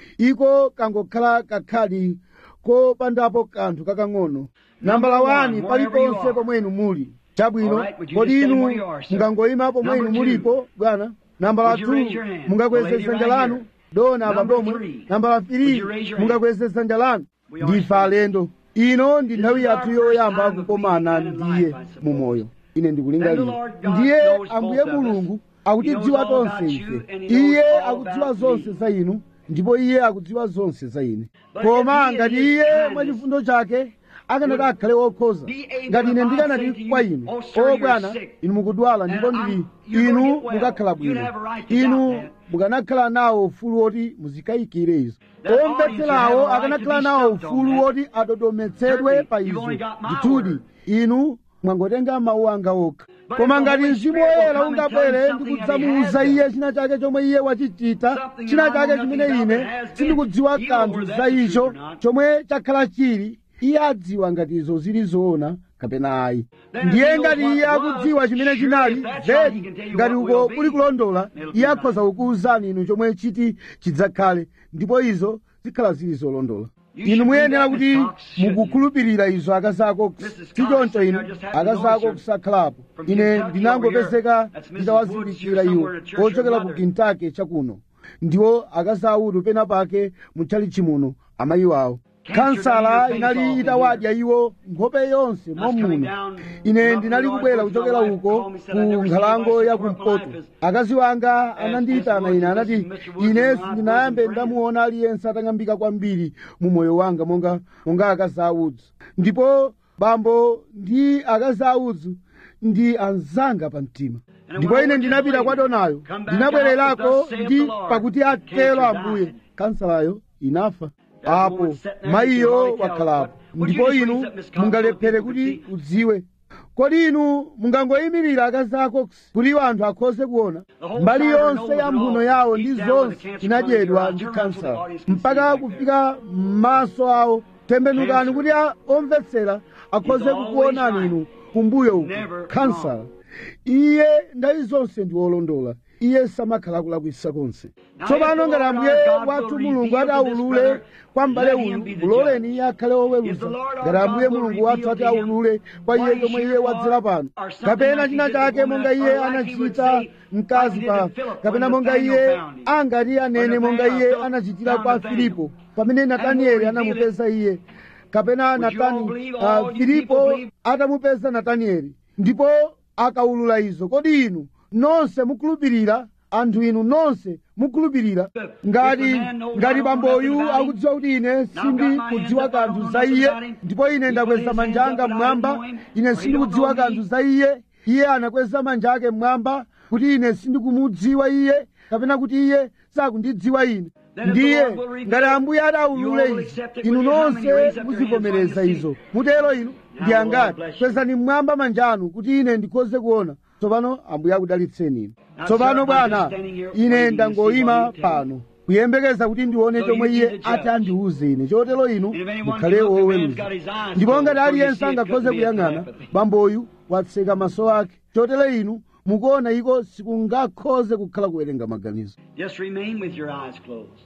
iko kangokhala kakhadi kopandapo kanthu kakang'ono nambala 1 paliponse pomwe inu muli chabwino kodi inu mungangoyima pomwe inu mulipo bwana nambala 2 mungakweze dzanja lanu dona apa pomwe nambala 3 mungakweze dzanja lanu ndife alendo ino ndi nthawi yathu yoyamba kukomana ndiye mumoyo ine ndikulingalira ndiye ambuye mulungu akutidziwa tonse ife iye akudziwa zonse za inu ndipo iye akudziwa zonse za ine koma ngati iye mwachifundo chake akanati akhale wokhoza ngati ine ndikanati kwa inu o bwana inu mukudwala ndipo ndili inu mukakhala bwino inu mukanakhala nawo ufulu woti muzikayikire izo omvetserawo akanakhala nawo ufulu woti adodometsedwe pa izo ndithudi inu mwangotenga mawu anga okha koma ngati mzimu woyera ungabwere ndikudzamuwuza iye china chake chomwe iye wachichita china chake chimene ine sindikudziwa kanthu za icho chomwe chakhala chili iye adziwa ngati izo zili zoona kapena ayi ndiye ngati iye akudziwa chimene chinali zedi ngati uko kuli kulondola iye akhoza kukuwuzani inu chomwe chiti chidzakhale ndipo izo zikhala zili zolondola inu muyenera kuti mukukhulupirira izo akazako sichoncho inu akazako kusakhalapo ine ndinangopezeka nditawazindikira iwo ochokera ku kentucky chakuno ndiwo akazautu pena pake mutchalichi muno amayi wawo kansala inali itawadya iwo nkhope yonse momuno ine ndinali kubwera kuchokera uko ku nkhalango ya kumpoto akazi wanga anandiyitana ine anati ine sindinayambe ndamuona aliyense atang'ambika kwambiri mu moyo wanga monga monga akazi audzu ndipo bambo ndi akazi audzu ndi anzanga pa mtima ndipo ine ndinapita kwa donayo ndinabwererako ndi pakuti atero ambuye kansalayo inafa apo mayiyo wakhalapo ndipo inu mungalephere kuti udziwe kodi inu mungangoyimirira akazi ako kuti iwo anthu akhoze kuona mbali yonse ya mphuno yawo ndi zonse inadyedwa ndi kansala mpaka kufika m'maso awo tembenukani kuti omvetsera akhoze kukuonani inu kumbuyo uku kansala iye ndayi zonse ndi wolondola iye samakhala kulakwisa konse tsopano ngati ambuye wathu mulungu ati aulule kwa m'bale uyu muloleni iye akhale woweruza ngati ambuye mulungu wathu ati aulule kwa iye chomwe iye wadzera pano kapena china chake monga iye anachita mkazi pa kapena monga iye angati anene monga iye anachitira kwa filipo pamene natanieli anamupeza iye kapena natani uh, filipo atamupeza natanieli ndipo akaulula izo kodi inu nonse mukhulupirira anthu inu nonse mukhulupirira ngati ngati bamboyu akudziwa kuti ine sindikudziwa kanthu za iye ndipo ine ndakweza manja anga mmwamba ine sindikudziwa kanthu za iye iye anakweza manja ake mmwamba kuti ine sindikumudziwa iye kapena kuti iye sakundidziwa ine ndiye ngati ambuye adaulule izi inu nonse muzivomereza izo mutero inu ndi angati kwezani mmwamba manja anu kuti ine ndikhoze kuona tsopano ambuye akudalitseni inu tsopano bwana ine ndangoyima pano kuyembekeza kuti ndione chomwe iye ati andiwuze ine chotero inu mukhale woweruza ndipo ngati aliyense angakhoze kuyang'ana bamboyu watseka maso ake chotero inu mukuona iko sikungakhoze kukhala kuwerenga maganizo Just remain with your eyes closed.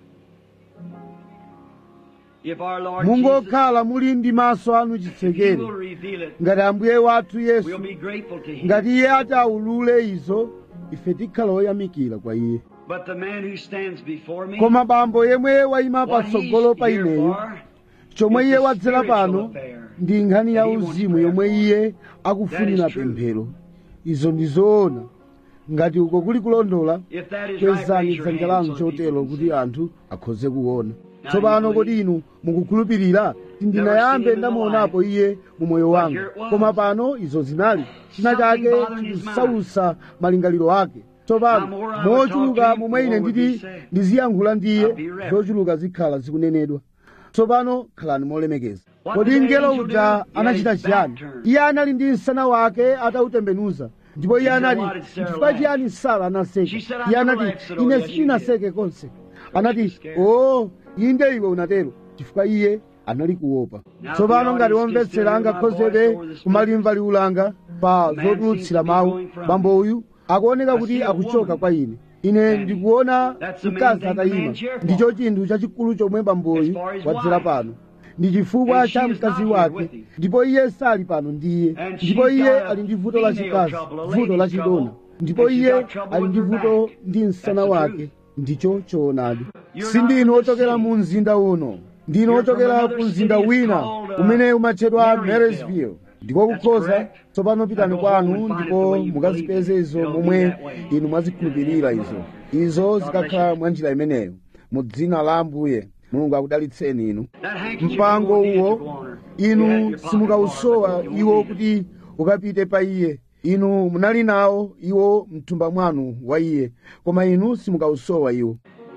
If our Lord Jesus mungokhala muli ndi maso anu He will chitsekere reveal it, ngati ambuye wathu we'll yesu be grateful to Him. ngati iye ati aulule izo ife tikhala oyamikira kwa iye But the man who stands before me, koma bambo yemwe wayima what patsogolo he's pa here ineyo for, chomwe is iye the wadzera spiritual pano affair. ndi nkhani ya that he wants uzimu prayer yomwe for. iye akufunira That is true. pemphero izo ndi zoona ngati uko kuli kulondola If that is right, kwezani raise your dzanja hand lanu so that chotero people can kuti see. anthu akhoze kuona Now tsopano you kodi inu mukukhulupirira sindinayambe ndamuonapo iye mu moyo wanga here it was. koma pano izo zinali china Something chake bothering his chikusausa malingaliro ake tsopano Now, more I would mochuluka talk to him, momwe ine more would be nditi said. ndiziyankhula ndiye I'll be ready. zochuluka zikhala zikunenedwa tsopano khalani molemekeza What kodi did the mngelo angel uja do? anachita He had his chiyani back turned. iye anali ndi msana wake atautembenuza ndipo iye He said, anati "Why did Sarah chifukwa laugh?" chiyani sara anaseka She said, "I iye never anati laughed," said, "Oh, ine yes, you sindinaseke konse anati was scared. o inde iwe unatero chifukwa iye anali kuopa Now, tsopano the ngati audience can omvetsera still hear my angakhozebe voice over the kumalimva liulanga pa Man zotulutsira seems to be mawu going from bambo uyu akuoneka I kuti see a akuchoka woman kwa ine ine standing. ndikuona That's the main mkazi thing the atayima man's here for. ndicho chinthu chachikulu chomwe bamboyu As far as wadzera wife. pano ndi chifukwa And she cha is mkazi not here wake with him. ndipo iye sali pano ndiye And ndipo she's iye got a ali ndi vuto la female chikazi trouble, a vuto la lady's chidona trouble, ndipo and she's iye got trouble ali with ndi her vuto back. ndi msana That's the wake truth. ndicho choonadi You're sindinu not from the ochokera city. mu mzinda uno ndinu You're from ochokera another ku mzinda city. It's wina called, uh, umene umatchedwa Marysville. marysville ndiko That's kukhoza correct. tsopano pitani Now go home kwanu and find it the ndipo way you mukazipeze believe it. izo It'll be momwe that way. inu mwazikhulupirira izo izo zikakhala mwa njira imeneyo mu dzina la ambuye mulungu akudalitseni inu That handkerchief mpango you won't need uwo to go on her. You had inu your pocket simukausowa also, you iwo won't need kuti ukapite pa iye inu munali nawo iwo mthumba mwanu wa iye koma inu simukausowa iwo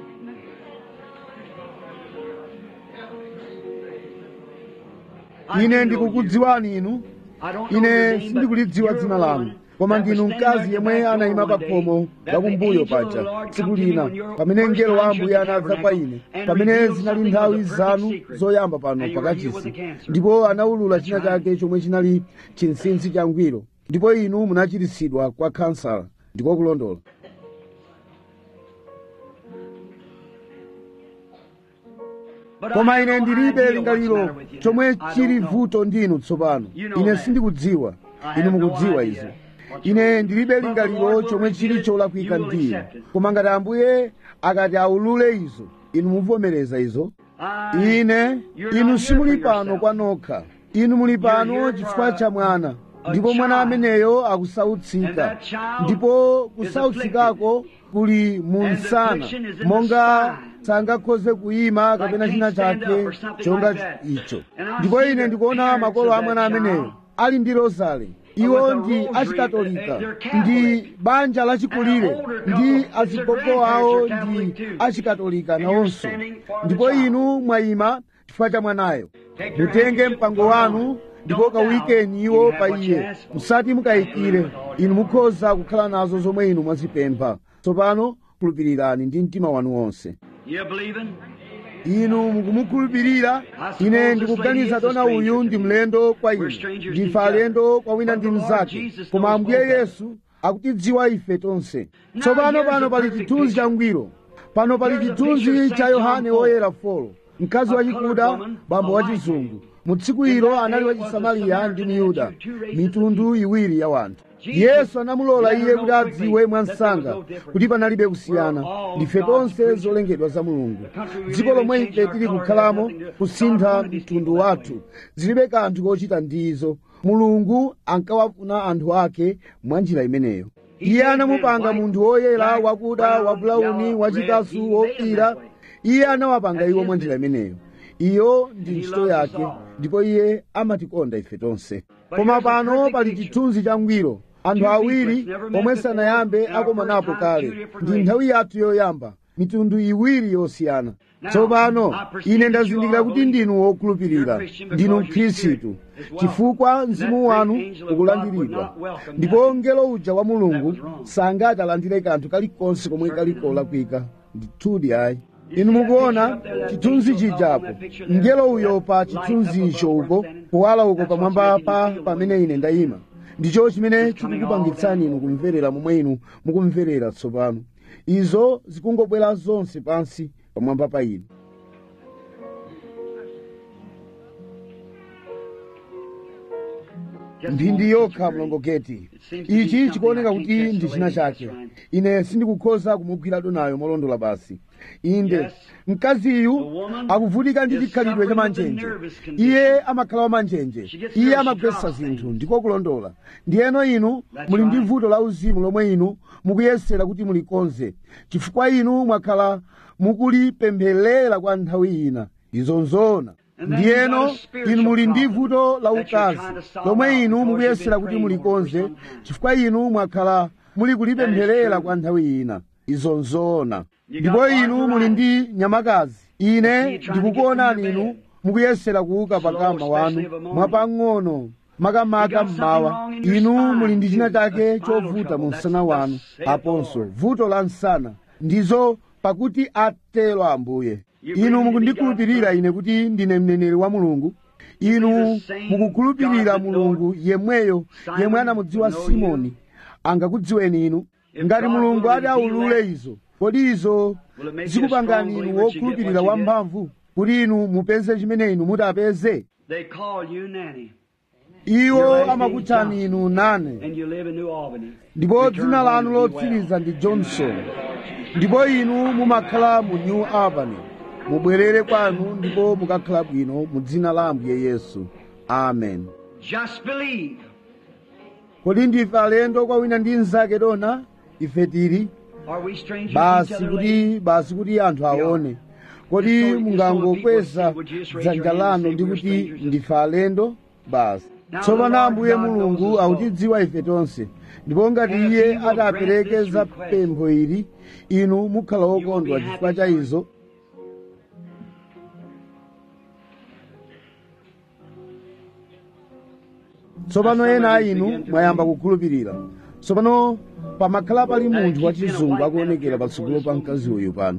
I ine do know ndikukudziwani inu you. I don't know your ine name, but sindikulidziwa you're dzina a lanu woman koma that ndinu was standing mkazi at yemwe the back anayima door pa one day, khomo that la the kumbuyo angel of the paja Lord tsiku come to me lina when your pamene first mngelo wa time ambuye shut the anadza pa tabernacle ine and pamene revealed zinali something nthawi of the perfect zanu secret. zoyamba pano And you were healed pakachisi with the cancer. ndipo anawulula china That's right. chake chomwe chinali chinsinsi changwiro ndipo inu munachiritsidwa kwa kansala ndiko kulondola But koma I ine have no ndilibe idea what's the lingaliro matter with you chomwe now. I chili don't know. vuto ndinu tsopano You know ine that. sindikudziwa I inu have no mukudziwa idea izi what's ine wrong. ndilibe But the lingaliro Lord will chomwe reveal chili it, cholakwika you will ndiyo accept it. koma ngati ambuye akati aulule izo inu muvomereza izo I- ine You're inu not simuli here for pano yourself. kwa nokha inu muli pano here chifukwa for cha mwana a ndipo mwana child. ameneyo And akusautsika that child ndipo is kusautsikako kuli mu And the msana affliction is in the monga spine. sangakhoze kuyima kapena can't china stand chake up or something chonga like that. icho And I ndipo see ine the ndikuona parents makolo of a that mwana ameneyo child ali ndi rozale iwo with a ndi rosary, achikatolika they're Catholic. ndi banja lachikulire And an older ndi couple, his azigogo grandparents awo are Catholic ndi too. achikatolika And you're nawonso standing for the ndipo child. inu mwayima chifukwa cha mwanayo Take your mutenge handkerchief, mpango put it wanu on. ndipo Don't kawikeni doubt. iwo You pa have what you iye asked for. musati mukayikire With all your inu heart. mukhoza kukhala nazo zomwe inu mwazipempha tsopano khulupirirani ndi mtima wanu wonse You believing? inu mukumukhulupirira ine ndikuganiza dona uyu ndi mlendo kwa ine ndife alendo kwa wina ndi mnzake koma ambuye yesu akutidziwa ife tonse tsopano pano pali chithunzi changwiro pano pali chithunzi cha yohane woyera folo mkazi wachikuda bambo wachizungu mu tsiku ilo anali wachisamariya ndi myuda mitundu iwiri ya wanthu yesu anamulola iye kuti adziwe mwansanga kuti panalibe kusiyana ndife tonse zolengedwa za mulungu dziko lomwe ife tili kukhalamo kusintha mtundu wathu zilibe kanthu kochita ndizo mulungu ankawafuna anthu ake mwa njira imeneyo iye anamupanga munthu woyera wakuda wabulauni wachikasu wofira iye anawapanga iwo mwa njira imeneyo iyo ndi ntchito yake ndipo iye amatikonda ife tonse koma pano pali chithunzi changwiro anthu awiri omwe sanayambe akomanapo kale ndi nthawi yathu yoyamba mitundu iwiri yosiyana tsopano ine ndazindikira kuti ndinu wokhulupirira ndinu mkhristu chifukwa mzimu wanu ukulandiridwa ndipo mngelo uja wa mulungu sangati alandire kanthu kalikonse komwe kali kolakwika ndithudi ayi inu mukuona chithunzi chijapo mngelo uyo pa chithunzi icho uko kuwala uko pamwamba pa pamene ine ndayima ndicho chimene chikukupangitsani inu kumverera momwe inu mukumverera tsopano izo zikungobwera zonse pansi pamwamba pa inu mphindi yokha mlongoketi ichi chikuoneka kuti ndi china chake ine sindikukhoza kumugwira donayo molondola basi inde mkaziyu akuvutika ndi chikhalidwe cha manjenje iye amakhala wa manjenje iye amagwetsa zinthu ndiko kulondola ndiyeno inu muli ndi vuto la uzimu lomwe inu mukuyesera kuti mulikonze chifukwa inu mwakhala mukulipempherera kwa nthawi ina izo nzoona ndiyeno inu muli ndi vuto la ukazi lomwe inu mukuyesera kuti mulikonze chifukwa inu mwakhala muli kulipempherera kwa nthawi ina izo nzoona ndipo inu muli ndi nyamakazi ine ndikukuonani inu mukuyesera kuuka pakama wanu mwapang'ono makamaka mmawa inu muli ndi china chake chovuta mu msana wanu aponso vuto la msana ndizo pakuti atero ambuye inu mukundikhulupirira ine kuti ndine mneneri wa mulungu inu mukukhulupirira mulungu yemweyo yemwe anamudziwa simoni angakudziweni inu ngati mulungu ati aulule izo kodi izo zikupangani inu wokhulupirira wamphamvu kuti inu mupeze chimene inu mutapeze They call you Nanny, iwo amakutchani inu nane and you live in New Albany. ndipo Return dzina home lanu and be well. lotsiriza ndi johnson ndipo inu mumakhala mu new albany mubwerere kwanu ndipo mukakhala bwino mu dzina la ambuye yesu amen Just believe. kodi ndife alendo kwa wina ndi mnzake dona ife tili Are we strangers to each basi other, kuti ladies? basi kuti anthu aone kodi mungangokweza dzanja lanu ndi kuti ndife alendo basi tsopano ambuye mulungu akutidziwa ife tonse ndipo ngati iye atapereke za pempho ili inu mukhala wokondwa chifukwa cha izo tsopano ena a inu mwayamba kukhulupirira tsopano pamakhala pali munthu wachizungu akuonekera patsogolo pa mkazi uyu pano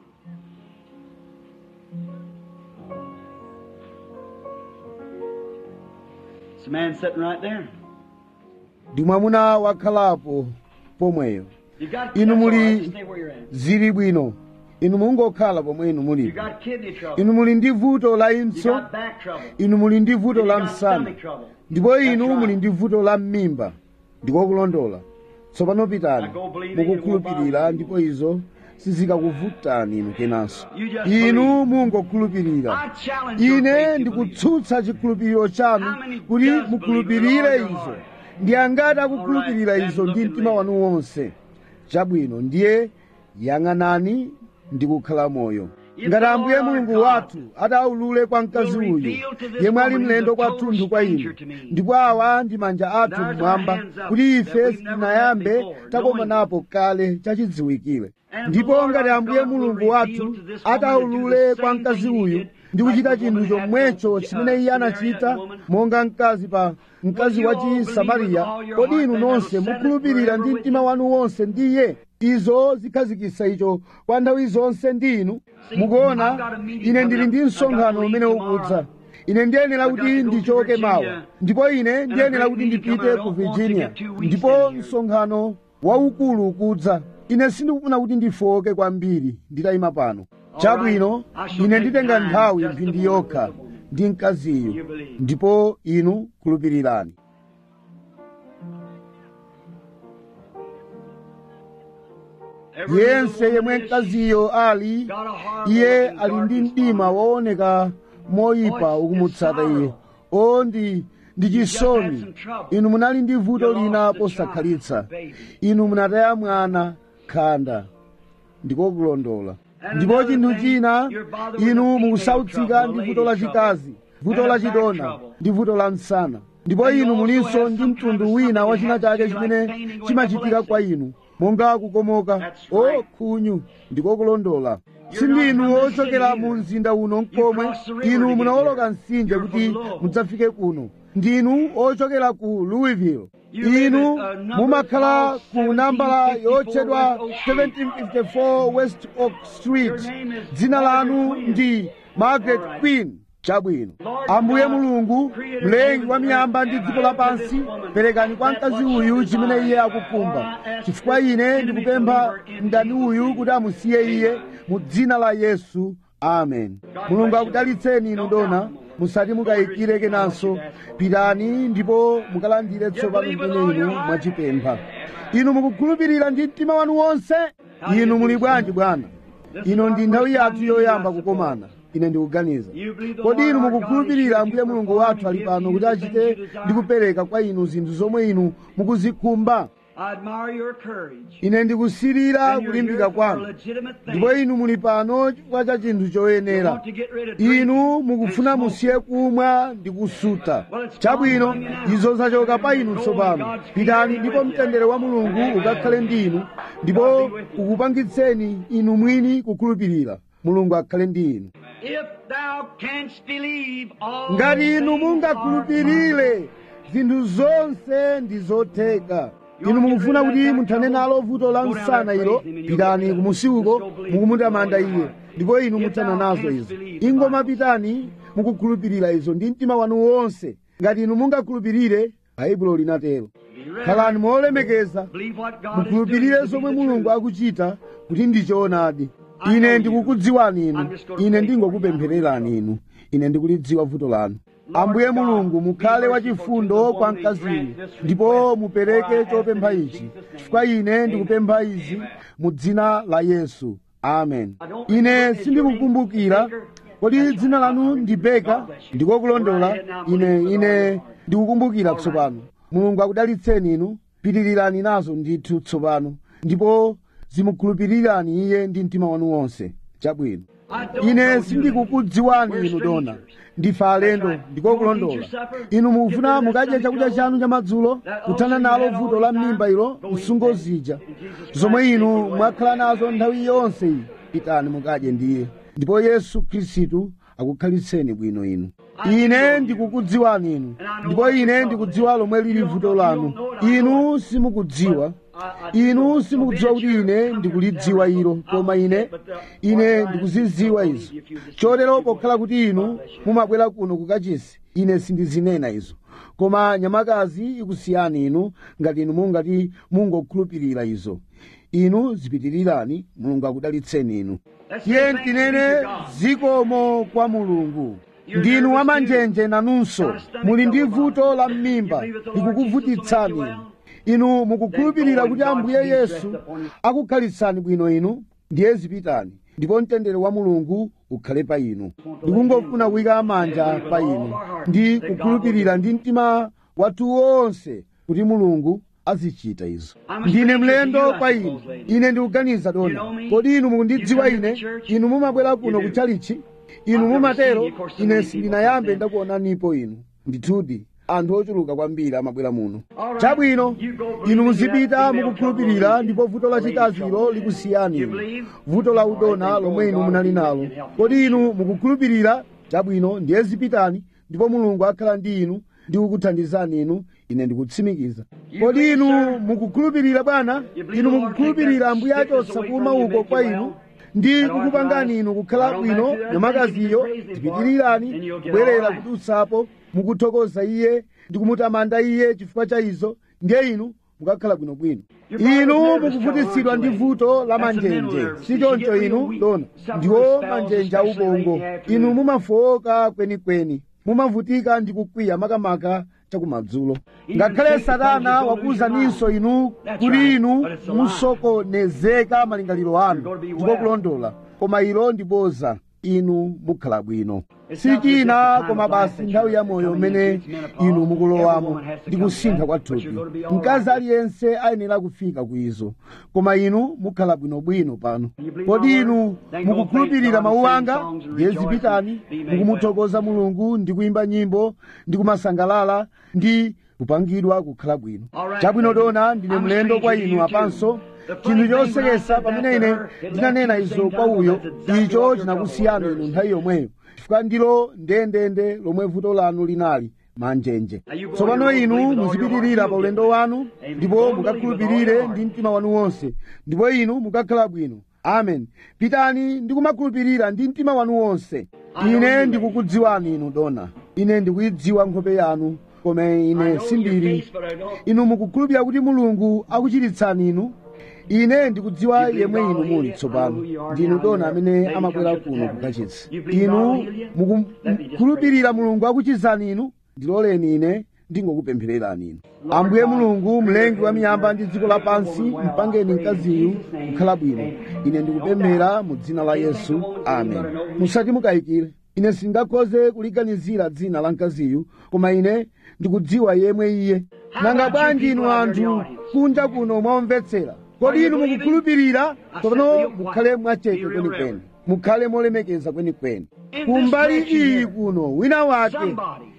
It's a man sitting right there. ndi mwamuna wakhalapo pomweyo You got Inu that's all muli- right, just stay where you're at. zili bwino inu mungokhala pomwe inu You muli got kidney trouble. inu muli ndi vuto la You impso got back trouble. inu muli ndi vuto You la got msana stomach trouble. ndipo inu That's muli right. ndi vuto la mmimba ndikokulondola tsopano pitani Now go believe it, mukukhulupirira it won't ndipo izo sizikakuvutani inu kenanso You just inu believe. mungokhulupirira I challenge your ine faith to believe. ndikutsutsa chikhulupiriro chanu How many kuti does believe mukhulupirire with all your izo heart? ndi angati akukhulupirira All right, izo then ndi look at mtima me. wanu wonse chabwino ndiye yang'anani ndi kukhala moyo If ngati the ambuye Lord our mulungu God wathu ataulule kwa mkazi will uyu reveal to this yemwe ali woman mlendo who's a kwathunthu total kwa inu stranger to me. ndipo awa ndi manja athu There's our mmwamba hands up kuti that ife we've never sitinayambe met before, takomanapo kale chachidziwikire And if ndipo the Lord ngati our ambuye God will mulungu reveal wathu to this woman ataulule to do the kwa same mkazi thing he uyu did, ndi like kuchita the chinthu woman had chomwecho to, uh, chimene iye Samaritan anachita woman. monga mkazi pa mkazi Will wa you all chisamariya believe with all your kodi heart inu that nonse that'll set us mukhulupirira forever ndi with mtima you? wanu wonse ndiye izo zikhazikitsa icho kwa nthawi zonse ndi inu mukuona I've got a meeting ine ndili ndi coming up. I've got msonkhano to umene leave ukudza tomorrow. ine ndiyenera I've got kuti to go to ndichoke Virginia. mawa ndipo ine ndiyenera great kuti meeting ndipite coming. I ku don't want to virginia get two weeks ndipo in here. msonkhano waukulu ukudza ine sindikufuna kuti ndifoke kwambiri nditayima pano chabwino I shall ine take nditenga time nthawi just mphindi to yokha work with the woman. ndi mkaziyu You believe. ndipo inu khulupirirani Every yense little yemwe woman is- mkaziyo ali got a heart iye looking ali ndi darkness mdima on her. wooneka moyipa Oh, it's- ukumutsata it's iye sorrow. o ndi ndi just had chisoni some trouble. inu munali ndi vuto You lost lina the posakhalitsa child, baby. inu munataya mwana khanda ndikokulondola And ndipo another chinthu thing, china you're bothered with inu a female mukusautsika trouble, ndi a vuto la lady chikazi vuto and la a back chidona trouble. ndi vuto la msana ndipo And you inu also mulinso have ndi some mtundu kind of wina wa something china that chake happens to you, chimene like fainting or chimachitika kwa epilepsy. inu monga kukomoka That's o right. khunyu ndikokulondola You're sindinu not from the ochokera city mu either. mzinda uno mkomwe crossed the river to inu get munawoloka here. mtsinje You're kuti from Louisville. mudzafike kuno ndinu ochokera ku louisville You live inu at, uh, number mumakhala called ku nambala 1754 yotchedwa West Oak Street. 1754 west oak street Your name is dzina lanu Margaret Queen. ndi margaret All right. queen chabwino Lord ambuye God, mulungu creator mlengi heaven wa and miyamba earth, ndi and dziko I lapansi give this woman perekani kwa that mkazi what she uyu chimene iye desires. akukhumba For I ask chifukwa this ine enemy ndikupempha believer in mdani Jesus' uyu name. kuti amusiye iye mu dzina la yesu amen mulungu akudalitseni inu dona musati mukayikire kenanso pitani ndipo mukalandire tsopano zimene inu mwachipempha inu mukukhulupirira ndi mtima wanu wonse inu muli bwanji bwana ino ndi nthawi yathu yoyamba kukomana ine ndikuganiza kodi inu mukukhulupirira ambuye mulungu wathu ali pano kuti achite ndi kupereka kwa inu zinthu zomwe inu mukuzikhumba I admire your courage. ine ndikusirira And you're kulimbika here for a kwanu legitimate thing. ndipo inu muli pano chifukwa cha chinthu You choyenera want to get rid of drink inu and mukufuna smoke. musiye kumwa ndi kusuta chabwino izo zachoka pa inu tsopano pitani ndipo mtendere wa mulungu ukakhale ndi inu ndipo ukupangitseni inu mwini kukhulupirira mulungu akhale ndi inu If thou canst believe all ngati inu things mungakhulupirire zinthu zonse ndi zotheka inu mukufuna kuti muthane nalo vuto la msana ilo pitani kumusiuko mukumutamanda iye ndipo inu muthana nazo izo ingoma pitani mukukhulupirira izo ndi mtima wanu wonse ngati inu mungakhulupirire baibulo linatero khalani molemekeza Believe what God is mukhulupirire doing to zomwe be the mulungu truth. akuchita kuti ndi choonadi ine ndikukudziwani inu ine ndingokupemphererani inu ine ndikulidziwa vuto lanu ambuye mulungu mukhale wachifundo kwa mkaziyu ndipo mupereke chopempha ichi chifukwa ine ndikupempha izi mu dzina la yesu amen ine sindikukumbukira kodi dzina lanu ndi beka ndikokulondola ine ine ndikukumbukira tsopano mulungu akudalitseni inu pitirirani nazo ndithu tsopano ndipo zimukhulupirirani iye ndi mtima wanu wonse chabwino I don't know ine you. sindikukudziwani We're inu dona strangers. ndife alendo That's right. ndiko You wanna kulondola eat your supper? inu mukufuna Get rid of mukadye that chakudya stomach chanu cha madzulo That kuthana ulcer nalo you had vuto all la the time, m'mimba ilo go eat msungo that. zija In Jesus zomwe Christ's inu name, mwakhala nazo nthawi yonse iyi pitani mukadye ndiye ndipo yesu khristu akukhalitseni bwino inu ine ndikukudziwani inu ndipo ine ndikudziwa lomwe lili vuto lanu inu simukudziwa inu simukudziwa kuti ine ndikulidziwa ilo koma ine ine ndikuzidziwa izo chotero pokhala kuti inu mumabwera kuno kukachisi ine sindizinena izo koma nyamakazi ikusiyani inu ngati inu mungati mungokhulupirira izo inu zipitirirani mulungu akudalitseni inu tiye tinene zikomo kwa mulungu ndinu wamanjenje nanunso muli ndi vuto la m'mimba likukuvutitsani inu inu mukukhulupirira kuti ambuye yesu akukhalitsani bwino inu ndiye zipitani ndipo mtendere wa mulungu ukhale pa inu ndikungofuna kuyika manja pa inu ndi kukhulupirira ndi mtima wathu wonse kuti mulungu azichita izo ndine mlendo kwa inu ine ndikuganiza dona kodi inu mukundidziwa ine inu mumabwera kuno kutchalichi inu mumatero ine sindinayambe ndakuonanipo inu ndithudi anthu ochuluka kwambiri amabwera muno chabwino inu muzipita mukukhulupirira ndipo vuto lachikazilo likusiyani inu vuto la udona lomwe inu munali nalo kodi inu mukukhulupirira chabwino ndiye zipitani ndipo mulungu akhala ndi inu ndi kukuthandizani inu ine ndikutsimikiza kodi inu mukukhulupirira bwana inu mukukhulupirira ambuye achotsa kuuma uko kwa inu ndi kukupangani inu kukhala bwino nyamakaziyo tipitirirani kubwerera kudutsapo mukuthokoza iye ndi kumutamanda iye chifukwa cha izo ndiye inu mukakhala bwinobwino inu mukuvutitsidwa ndi vuto la manjenje sichoncho inu dona ndiwo manjenje aubongo inu mumafowoka kwenikweni mumavutika ndi kukwiya makamaka chakumadzulo ngakhale satana wakuwuzaninso inu kuti inu musokonezeka malingaliro anu ndiko kulondola koma ilo ndi boza inu mukhala bwino sichina koma basi nthawi ya moyo umene inu mukulowamo ndi kusintha kwa thupi mkazi aliyense ayenera kufika kuizo koma inu mukhala bwinobwino pano kodi inu mukukhulupirira mawu anga ndiye zipitani mukumuthokoza mulungu ndi kuyimba nyimbo ndi kumasangalala ndi kupangidwa kukhala bwino chabwino dona ndine mlendo kwa inu apanso chinthu chosekesa pamene ine ndinanena izo kwa uyo icho chinakusiyana inu nthawi yomweyo chifukwa ndilo ndendende lomwe vuto lanu linali manjenje tsopano inu muzipitirira pa ulendo wanu ndipo mukakhulupirire ndi mtima wanu wonse ndipo inu mukakhala bwino amen pitani ndi kumakhulupirira ndi mtima wanu wonse ine ndikukudziwani inu dona ine ndikuyidziwa nkhope yanu koma ine sindili inu mukukhulupirira kuti mulungu akuchiritsani inu ine ndikudziwa yemwe inu muli tsopano ndinu dona amene amabwera kuno kukachitsa inu mukukhulupirira mulungu akuchizani inu ndiloleni ine ndingokupemphererani inu ambuye mulungu mlengi wa miyamba ndi dziko lapansi mpangeni mkaziyu kukhala bwino ine ndikupemphera mu dzina la yesu amen musati mukayikire ine sindingakhoze kuliganizira dzina la mkaziyu koma ine ndikudziwa yemwe iye nanga bwanji inu anthu kunja kuno mwamvetsera kodi inu mukukhulupirira tsopano mukhale mwachete kwenikweni mukhale molemekeza kwenikweni kumbali iyi kuno wina wake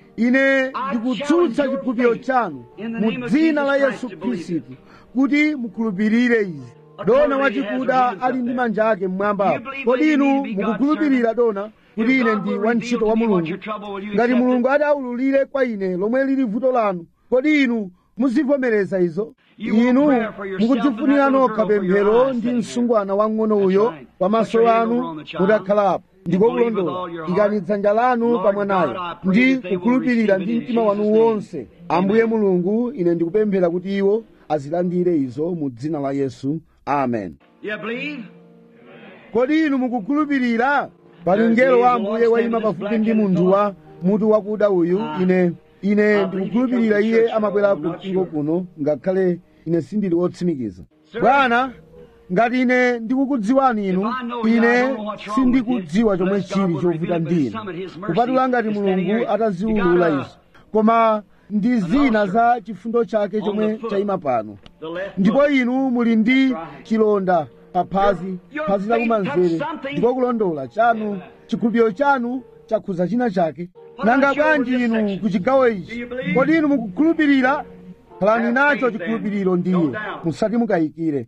ine ndikutsutsa chikhulupiriro chanu mu dzina la yesu khristu kuti mukhulupirire izi dona wachikuda ali ndi manja ake mmwamba kodi inu mukukhulupirira dona kuti ine ndi wantchito wa mulungu ngati mulungu ati aululire kwa ine lomwe lili vuto lanu kodi inu muzivomereza izo inu mukudzifunira nokha pemphero ndi msungwana wang'ono uyo pamaso anu mutakhalapo ndiko kulondola ikani dzanja lanu pa mwanayo ndi kukhulupirira ndi mtima wanu wonse ambuye mulungu ine ndikupemphera kuti iwo azilandire izo mu dzina la yesu amen You believe? kodi inu mukukhulupirira pali mngelo wa ambuye wayima pafupi ndi munthu wa mutu wakuda uyu ine ine ndikukhulupirira iye amabwera ku mpingo kuno ngakhale ine sindili wotsimikiza bwana ngati ine ndikukudziwani inu ine sindikudziwa chomwe chili chovuta ndinu kupatula ngati mulungu ataziwulula izo koma ndi zina za chifundo chake chomwe chayima pano The left ndipo inu muli ndi chilonda pa phazi phazi lakumanzere ndiko kulondola chanu chikhulupiriro chanu chakhuza china chake nanga bwanji inu ku chigawo ichi kodi inu mukukhulupirira khalani nacho chikhulupiriro ndiye musati mukayikire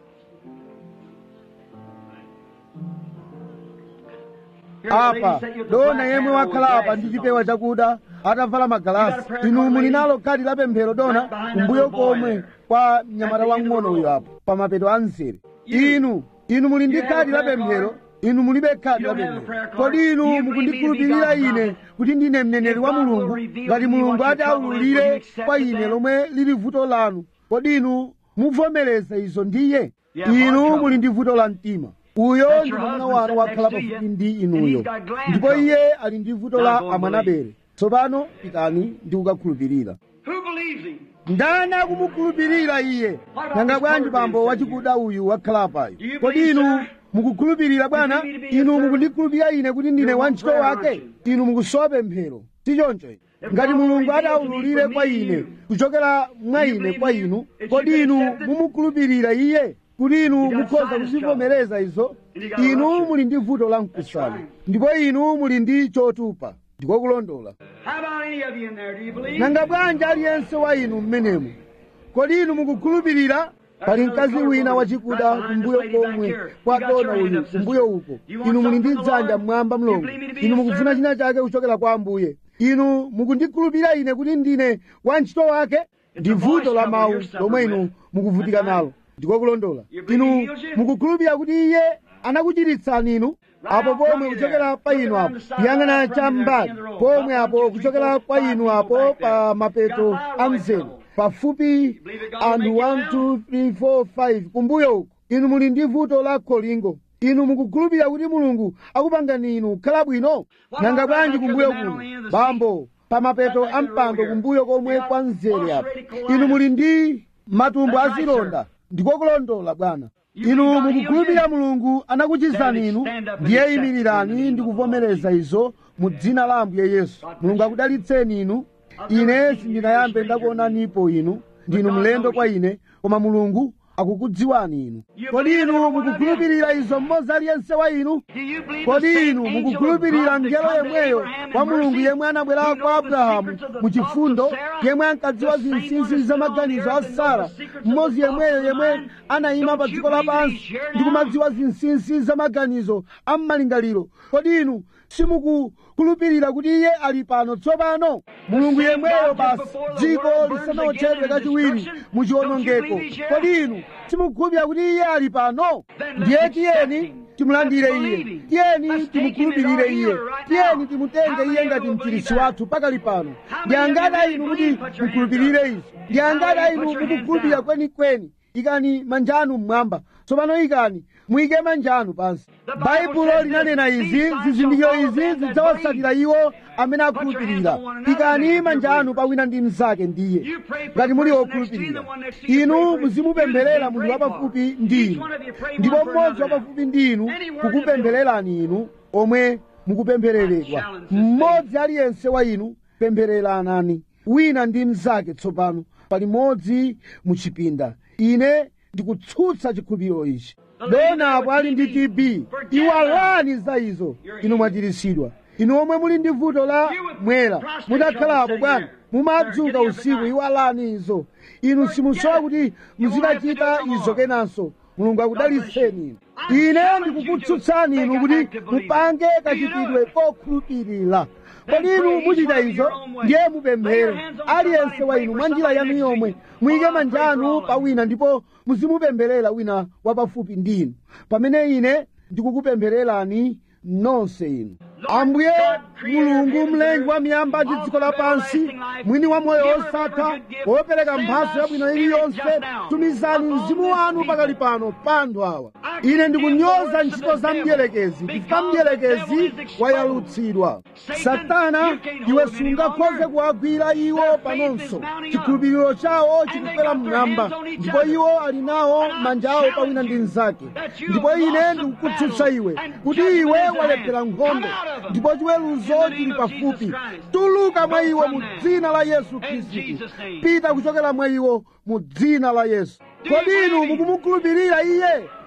apa dona yemwe wakhala apa ndi chipewa chakuda atavala magalasi inu muli nalo khadi la pemphero dona kumbuyo komwe kwa mnyamata wang'ono uyo apo pa mapeto a mzere inu inu muli ndi khadi la pemphero inu mulibe khadi la pemphero kodi inu mukundikhulupirira ine kuti ndine mneneri wa mulungu ngati mulungu ati aululire kwa ine lomwe lili vuto lanu kodi inu muvomereza izo ndiye inu muli ndi vuto la mtima uyo ndi mwamuna wanu wakhala pafupi ndi inuyo ndipo iye ali ndi vuto la amwanabere tsopano pitani ndi kukakhulupirira Who believes him? ndani akumukhulupirira iye nanga bwanji bambo wachikuda uyu wakhala apayo kodi inu mukukhulupirira bwana inu mukundikhulupirira ine kuti ndine wantchito wake inu mukusowa pemphero si choncho ngati mulungu adaululire kwa ine kuchokera mwa ine kwa inu kodi inu mumukhulupirira iye kuti inu mukhoza kuzivomereza izo inu muli ndi vuto la mkusala ndipo inu muli ndi chotupa ndiko kulondola How about any of you in there? Do you believe? nanga bwanji aliyense wa inu mmenemu kodi inu mukukhulupirira pali mkazi wina wachikuda kumbuyo komwe kwa dona uyu kumbuyo uko inu muli ndi dzanja mmwamba mlongo inu mukufuna china chake kuchokera kwa ambuye inu mukundikhulupirira ine kuti ndine wantchito wake ndi vuto la mawu lomwe inu mukuvutika nalo ndiko kulondola inu mukukhulupirira kuti iye anakuchiritsani inu apo pomwe kuchokera pa inu apo yang'ana cham'mbali pomwe apo kuchokera kwa inu apo pa mapeto a mzere pafupi anthu 1 2 3 4 5 kumbuyo uko inu muli ndi vuto la kholingo inu mukukhulupirira kuti mulungu akupangani inu kukhala bwino nanga bwanji kumbuyo kuno bambo pa mapeto a mpando kumbuyo komwe kwa mzere apo inu muli ndi matumbo azilonda ndiko kulondola bwana inu mukukhulupirira mulungu anakuchizani inu ndiye imirirani ndi kuvomereza izo mu dzina la ambuye yesu mulungu akudalitseni inu ine sindinayambe ndakuonanipo inu ndinu mlendo kwa ine koma mulungu akukudziwani inu kodi inu mukukhulupirira izo mmodzi aliyense wa inu Do you believe the kodi same inu angel of mukukhulupirira God that ngelo come to yemweyo Abraham wa in mulungu mercy, yemwe anabwera who kwa knows the abrahamu secrets of the mu thoughts chifundo of Sarah, yemwe ankadziwa the same zinsinsi one za that's maganizo on a the earth sara and knows the secrets of mmodzi the thoughts yemweyo of the yemwe mind. anayima pa Don't dziko you believe lapansi he's here ndi now? kumadziwa zinsinsi za maganizo a m'malingaliro kodi inu simukukhulupirira kuti iye ali pano tsopano mulungu yemweyo basi dziko lisanawotchedwe kachiwiri mu chiwonongeko kodi inu simukukhulupirira kuti iye ali pano ndiye tiyeni timulandire iye tiyeni timukhulupirire iye tiyeni timutenge iye ngati mchiritsi wathu pakali pano ndi angati inu kuti mukhulupirire izi ndi angati inu mukukhulupirira kwenikweni ikani manja anu mmwamba tsopano ikani muyike manja anu pansi baibulo linanena izi zizindikiro izi zidzawatsatira iwo amene akhulupirira ikani manja anu pawina ndi mnzake ndiye ngati muli okhulupirira inu muzimupempherera munthu wapafupi ndi inu ndipo mmodzi wapafupi ndi inu kukupemphererani inu omwe mukupemphereredwa mmodzi aliyense wa inu pemphereranani wina ndi mnzake tsopano palimodzi muchipinda ine ndikutsutsa chikhulupiriro ichi donapo ali ndi tb iwalani za izo inu mwachiritsidwa inu omwe muli ndi vuto la mwera mutakhalapo bwana mumadzuka usiku iwalani izo inu simusowa kuti muzidachita izo kenanso mulungu akudalitseni inu ine ndikukutsutsani inu kuti mupange kachitidwe kokhulupirira kodi inu muchita izo ndiye mupemphere aliyense wa inu mwa njira yanu yomwe muyike manja anu pa wina ndipo muzimupempherera wina wapafupi ndi inu pamene ine ndikukupemphererani nonse inu ambuye mulungu mlengi wa miyamba ndi dziko lapansi mwini wa moyo osatha wopereka mphatso yabwino iliyonse tumizani mzimu wanu pakali pano pa anthu awa ine ndikunyoza ntchito za mdierekezi chifukwa mdierekezi wayalutsidwa satana iwe sungakhoze kuwagwira iwo panonso chikhulupiriro chawo chikufera mmwamba ndipo iwo ali nawo manja awo pawina ndi mnzake ndipo ine ndikukutsutsa iwe kuti iwe walephera nkhondo ndipo chiweruzo chili pafupi tuluka mwa iwo mu dzina la yesu khristu pita kuchokera mwa iwo mu dzina la yesu kodi inu mukumukhulupirira iye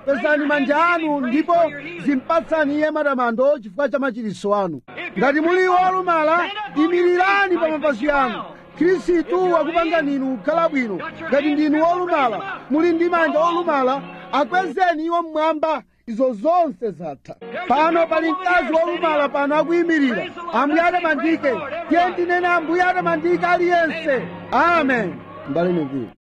pesani manja anu ndipo zimpatsani iye matamando chifukwa cha machiritso anu ngati muli wolumala imirirani pa mapazi anu khristu akupangani inu kukhala bwino ngati ndinu wolumala muli ndi manja olumala akwezeni iwo mmwamba izo zonse zatha pano pali mkazi wolumala pano akuyimirira ambuye atamandike tiye ndinene ambuye atamandike aliyense amen mbale nevini